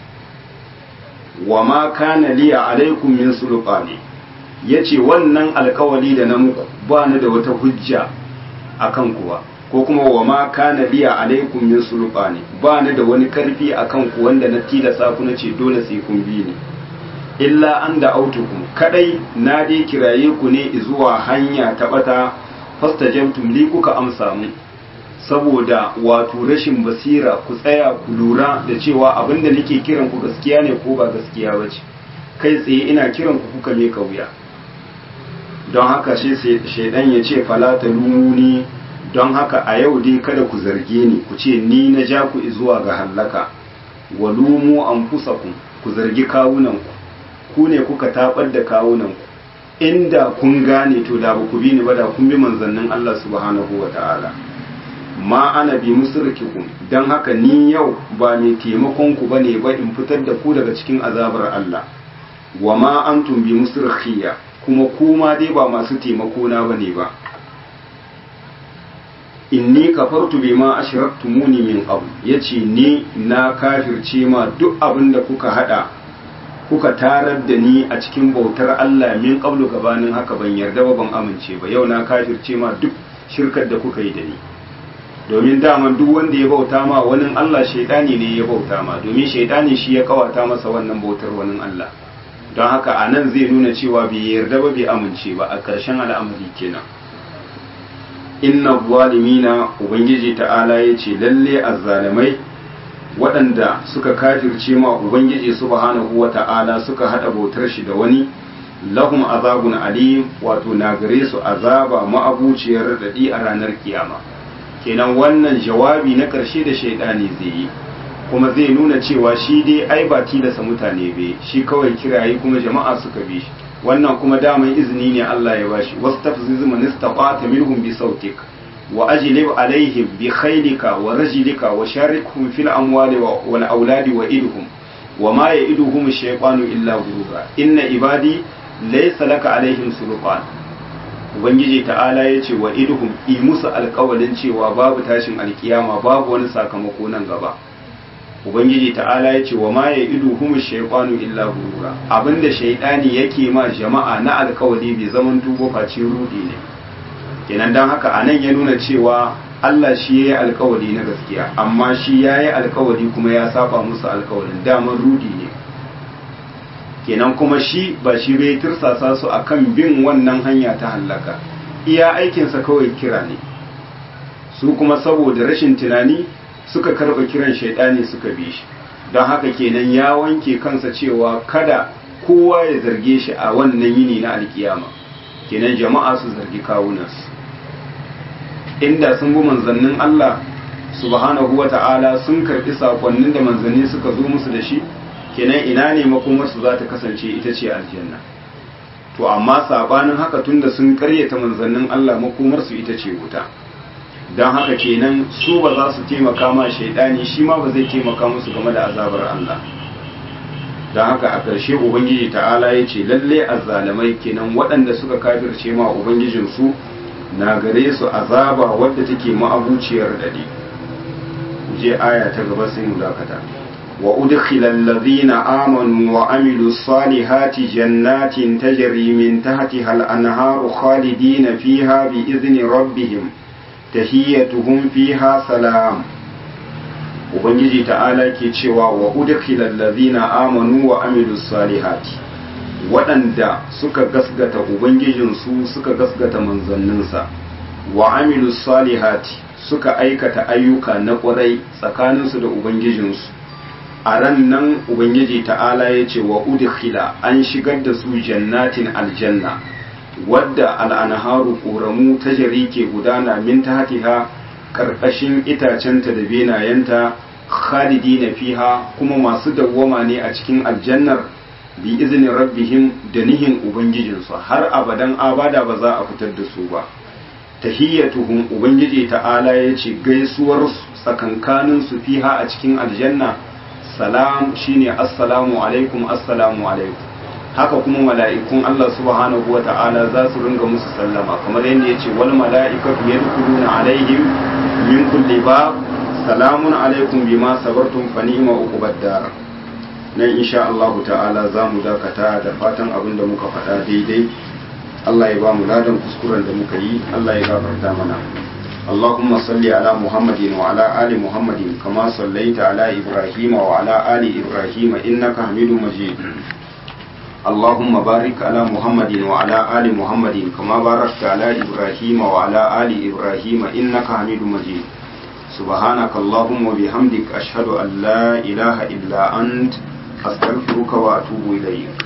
wa ma kana liya alaikum min sulqani yace wannan alkawali da na muku ba ni da wata hujja akan kuwa ko kuma wa ma kana liya alaikum min sulqani ba ni da wani karfi akan ku wanda na tilasa ku nace dole sai kun bi ni illa an da autukum kadai na dai kiraye ku ne zuwa hanya ta bata fastajabtum li kuka amsa mu saboda wato rashin basira ku tsaya ku lura da cewa abinda nake kiran ku gaskiya ne ko ba gaskiya ba ce kai tsaye ina kiran ku kuka me wuya don haka shi shaidan ya ce falata lumuni don haka a yau dai kada ku zarge ni ku ce ni na ja ku zuwa ga hallaka wa lumu anfusakum ku zargi kawunanku ku ne kuka tabar da kawunanku inda kun gane to da ba ku bi ni ba da kun bi manzannin Allah subhanahu wa ta'ala ma ana bi musrikikum dan haka ni yau ba mai taimakon ku bane ba in fitar da ku daga cikin azabar Allah wa ma antum bi musrikhiya kuma kuma dai ba masu taimako na bane ba inni kafartu bima ashraktumuni min qabl yace ni na kafirce ma duk abin da kuka hada kuka tarar da ni a cikin bautar Allah min qablu gabanin haka ban yarda ba ban amince ba yau na kafirce ma duk shirkar da kuka yi da ni domin daman duk wanda ya bauta ma wani Allah shaidani ne ya bauta ma domin shaidani shi ya kawata masa wannan bautar wani Allah don haka a nan zai nuna cewa bai yarda ba bai amince ba a ƙarshen al'amari kenan inna zalimina ubangiji ta'ala ya ce lalle azzalimai waɗanda suka kafirce ma ubangiji subhanahu wata'ala suka hada bautar shi da wani lahum azabun alim wato na gare su azaba ma'abuciyar daɗi a ranar kiyama kenan wannan jawabi na ƙarshe da shaidani zai yi kuma zai nuna cewa shi dai ai ba tilasa mutane bai shi kawai kirayi kuma jama'a suka bi shi wannan kuma daman izini ne Allah ya bashi wastafziz man istata minhum bi sautik wa ajlib alaihim bi khaylika wa rajlika wa sharikhum fil amwali wal auladi wa idhum wa ma ya'iduhum ash-shaytanu illa ghurura inna ibadi laysa laka alaihim sultan ubangiji ta'ala ya ce wa idhum i musu alƙawalin cewa babu tashin alkiyama babu wani sakamako nan gaba ubangiji ta'ala ya ce wa ma ya idu humu shaytanu illa gurura abinda shaytani yake ma jama'a na alkawali bai zaman tubo face rudi ne kenan dan haka anan ya nuna cewa Allah shi yayi alkawali na gaskiya amma shi yayi alkawali kuma ya saba musu alkawalin daman rudi ne kenan kuma shi ba shi bai tirsasa su akan bin wannan hanya ta hallaka iya aikinsa kawai kira ne su kuma saboda rashin tunani suka karɓa kiran shaidani suka bi shi don haka kenan ya wanke kansa cewa kada kowa ya zarge shi a wannan yini na alkiyama kenan jama'a su zargi kawunansu inda sun bi manzannin Allah subhanahu wata'ala sun karɓi sakonnin da manzanni suka zo musu da shi kenan ina ne makomarsu za ta kasance ita ce aljanna to amma sabanin haka tunda sun karyata manzannin Allah makomarsu ita ce wuta don haka kenan su ba za su taimaka ma shaidani shi ma ba zai taimaka musu game da azabar Allah don haka a ƙarshe ubangiji ta'ala ya ce lalle azzalamai kenan waɗanda suka kafirce ma ubangijinsu na gare su azaba wadda take ma'abuciyar dade je aya ta gaba sai mu dakata wa udkhila allazina amanu wa amilu salihati jannatin tajri min tahtiha al-anharu khalidina fiha bi izni rabbihim tahiyyatuhum fiha salam ubangiji ta'ala ke cewa wa udkhilal ladhina amanu wa amilus salihati waɗanda suka gasgata ubangijinsu suka gasgata manzanninsa wa amilus salihati suka aikata ayyuka na ƙwarai tsakaninsu da ubangijinsu a ran nan ubangiji ta'ala ya ce wa udkhila an shigar da su jannatin aljanna wadda al'anharu ƙoramu ta jari ke gudana min tahtiha ƙarƙashin itacenta da benayenta khalidi na fiha kuma masu dawwama ne a cikin aljannar bi izinin rabbihim da nihin ubangijinsu har abadan abada ba za a fitar da su ba tahiyyatuhum ubangiji ta'ala ya ce gaisuwar tsakankanin su fiha a cikin aljanna salam shine assalamu alaikum assalamu alaikum haka kuma mala'ikun Allah subhanahu wa ta'ala za su ringa musu sallama kamar yadda ya ce wal mala'ikatu yadkhuluna alaihim min kulli bab salamun alaikum bima sabartum fa ni'ma uqubad dar nan insha Allah ta'ala za mu dakata da fatan abin da muka faɗa daidai Allah ya ba mu ladan kuskuren da muka yi Allah ya gafarta mana اللهم صل على محمد وعلى آل محمد كما صليت على إبراهيم وعلى آل إبراهيم إنك حميد مجيد اللهم بارك على محمد وعلى آل محمد كما باركت على إبراهيم وعلى آل إبراهيم إنك حميد مجيد سبحانك اللهم وبحمدك أشهد أن لا إله إلا أنت أستغفرك وأتوب إليك